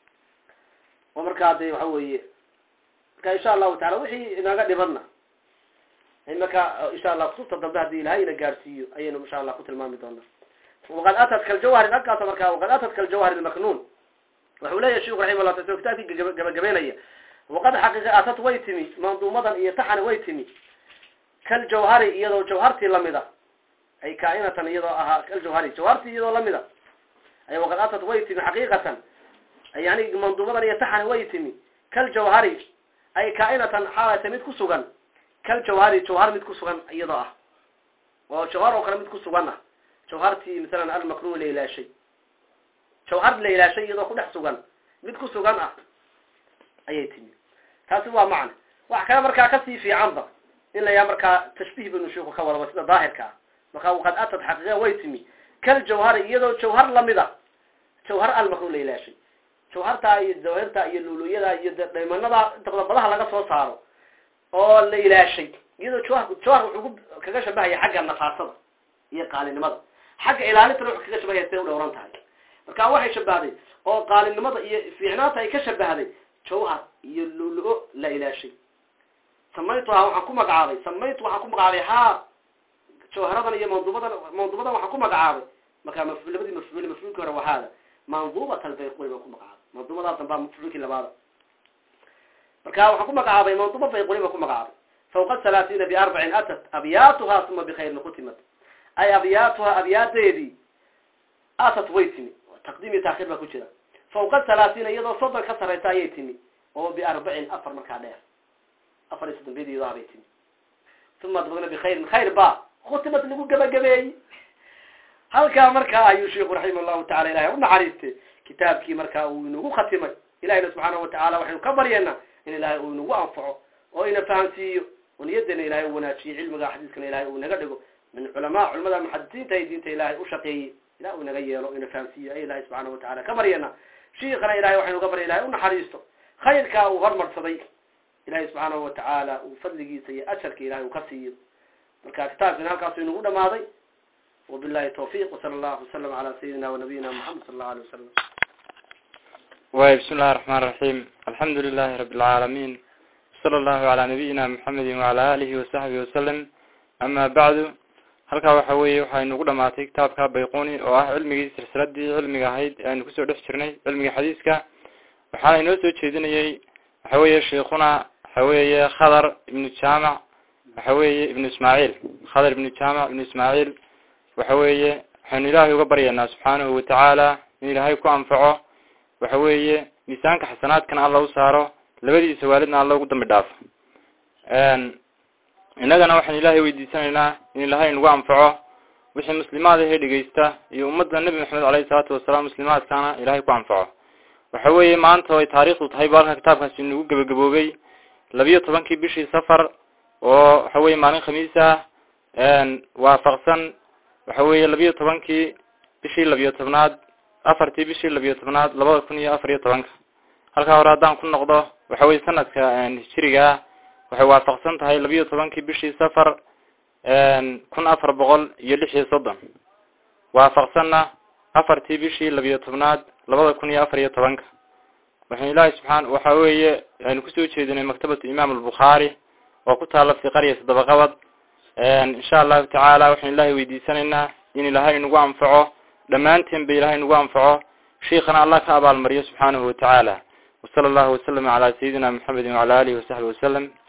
oo markaa de waxa weeye marka insha allahu taala wixii inaga dhibadna imaka insha allah kutubta dambe hadii ilahay ina gaadhsiiyo ayaynu insha allah ku tilmaami doonaa waqad atat kaljawhari halkaas marka waqad atat kaljawhari lmaknuun wuxuu leeyahy sheikhu raximah llah ta kitaabkii gabagabeynaya waqad xaqiiqa atat way timi manduumadan iyo taxani way timi kaljawhari iyadoo jawhartii lamida ay kaainatan iyadoo ahaa kaljawhari jawhartii iyadoo lamida ay waqad atat way timi xaqiiqatan yani manduumadan iyo taxani way timi kaljawhari ay kaainatan xaalata mid ku sugan kaljawhari jawhar mid ku sugan iyadoo ah oo jawhar oo kale mid ku sugan ah jawhartii masalan almaknuun la ilaashay jawhar la ilaashay iyadoo ku dhex sugan mid ku sugan ah ayay timi taasi waa macne wax kale markaa kasii fiicanba in la yaha markaa tashbiih banu shiku ka wadaba sida daahirka ah markaa waqad atad xaqiiqa way timi kaljawhari iyadoo jawhar lamida jawhar almaknuun la ilaashay jawhartaa iyo jawahirta iyo luluyada iyo dhaymanada inta badan badaha laga soo saaro oo la ilaashay iyadoo jawhar jawhar wuxuu kaga shabahaya xagga nafaasada iyo qaalinimada xagga ilaalintana wuxuu kaga shabahaya siday u dhowran tahay marka waxay shabahday oo qaalinimada iyo fiicnaanta ay ka shabahday jawhar iyo lulu-o la ilaashay samaytuhaa waxaan ku magacaabay samaytu waxaan ku magacaabay haa jawharadan iyo manduubadan manduubadan waxaan ku magacaabay markaa maf labadii mafcuul mafcuulkii hore waa haada manduubat albayquni baan ku magacaabay manduubadaa dambaa mafcuulkii labaada marka waxaan ku magacaabay manduuba bayquni baan ku magacaabay fawqa halaatiina biarbacin atat abyaatuhaa uma bikhayrin khutimat ay abyaatuhaa abyaadeedii atat way timi taqdiim iyo taakhiir baa ku jira fawqa halaatiina iyadoo soddon ka sarraysa ayay timi oo biarbacin afar markaa dheer afar iyo soddon biyadiyado habay timi uma dabagna bikhayrin khayr ba khutimat lagu gabagabeeyey halkaa markaa ayuu sheiku raximah llahu tacala ilahay u naxariistay kitaabkii markaa uu inagu khatimay ilahina subxaanahu watacala waxaynu ka baryeena in ilaahay uu inagu anfaco oo ina fahamsiiyo oo niyadeena ilahay u wanaajiyo cilmiga xadiiskana ilahay uu inaga dhigo min culamaa culamada muxadisiinta ay diinta ilahay u shaqeeyey ilah uu inaga yeelo o ina fahamsiiyo ay ilahay subxaanahu watacala ka baryena shiikana ilahay waxaynu ka barya ilahay u naxariisto khayrkaa uu hormarsaday ilahay subxaanahu watacaala uu fadligiisa iyo ajarka ilahay uu ka siiyo marka kitaabkina halkaasu inagu dhamaaday wabillahi tawfiq wsala allahu wasalam ala sayidina wanabiyina moxamed sala allahu alay wasalam way bismi illahi raxmaan raxiim alxamdu lilahi rabi lcaalamiin wsala allahu calaa nabiyina muxamedi wacala alihi wasaxbihi wasalam ama bacdu halkaa waxa weeye waxaa inugu dhamaatay kitaabka bayquni oo ah cilmigii silsiladii cilmiga ahayd ee aynu kusoo dhex jirnay cilmiga xadiiska waxaana inoo soo jeedinayay waxa weeye sheikuna waxa weeye khadar ibnu jaamac waxa weeye ibnu ismaaciil khadar ibnu jaamac ibnu ismaaciil waxa weeye waxaynu ilaahay uga baryaynaa subxaanahu watacaala in ilaahay ku anfaco waxa weeye miisaanka xasanaadkana alla u saaro labadiisa waalidna alla ugu dambi dhaafo innagana waxaan ilaahay weydiisanaynaa in ilaahay nagu anfaco wixii muslimaad ahee dhegeysta iyo ummadda nebi maxamed caleyhi salaatu wasalaam muslimaadkana ilaahay ku anfaco waxa weeye maanta ay taariikhdu tahay ba halka kitaabkaasi nagu gebagaboobay labiyo tobankii bishii safar oo waxa weeye maalin khamiis ah waafaqsan waxa weeye labiyo tobankii bishii labiyo tobnaad afartii bishii labiyo tobnaad labada kun iyo afar iyo tobanka halkaa hore haddaan ku noqdo waxa weye sanadka hijirigaa waxay waafaqsan tahay labiyo tobankii bishii safar kun afar boqol iyo lix iyo soddon waafaqsanna afartii bishii labiyo tobnaad labada kun iyo afar iyo tobanka waxaan ilaahay subxaan waxa weeye aynu kusoo jeedinay maktabatu imaam albukhaari oo ku taala fi qarya sadabaqabad insha allahu tacaala waxaan ilaahay weydiisanaynaa in ilaahay nagu anfaco dhammaanteen ba ilaahay nagu anfaco sheikana allah ka abaalmariyo subxaanahu watacaala wasala allahu wasalama calaa sayidina maxamedin wacala alihi wasaxbi wasalam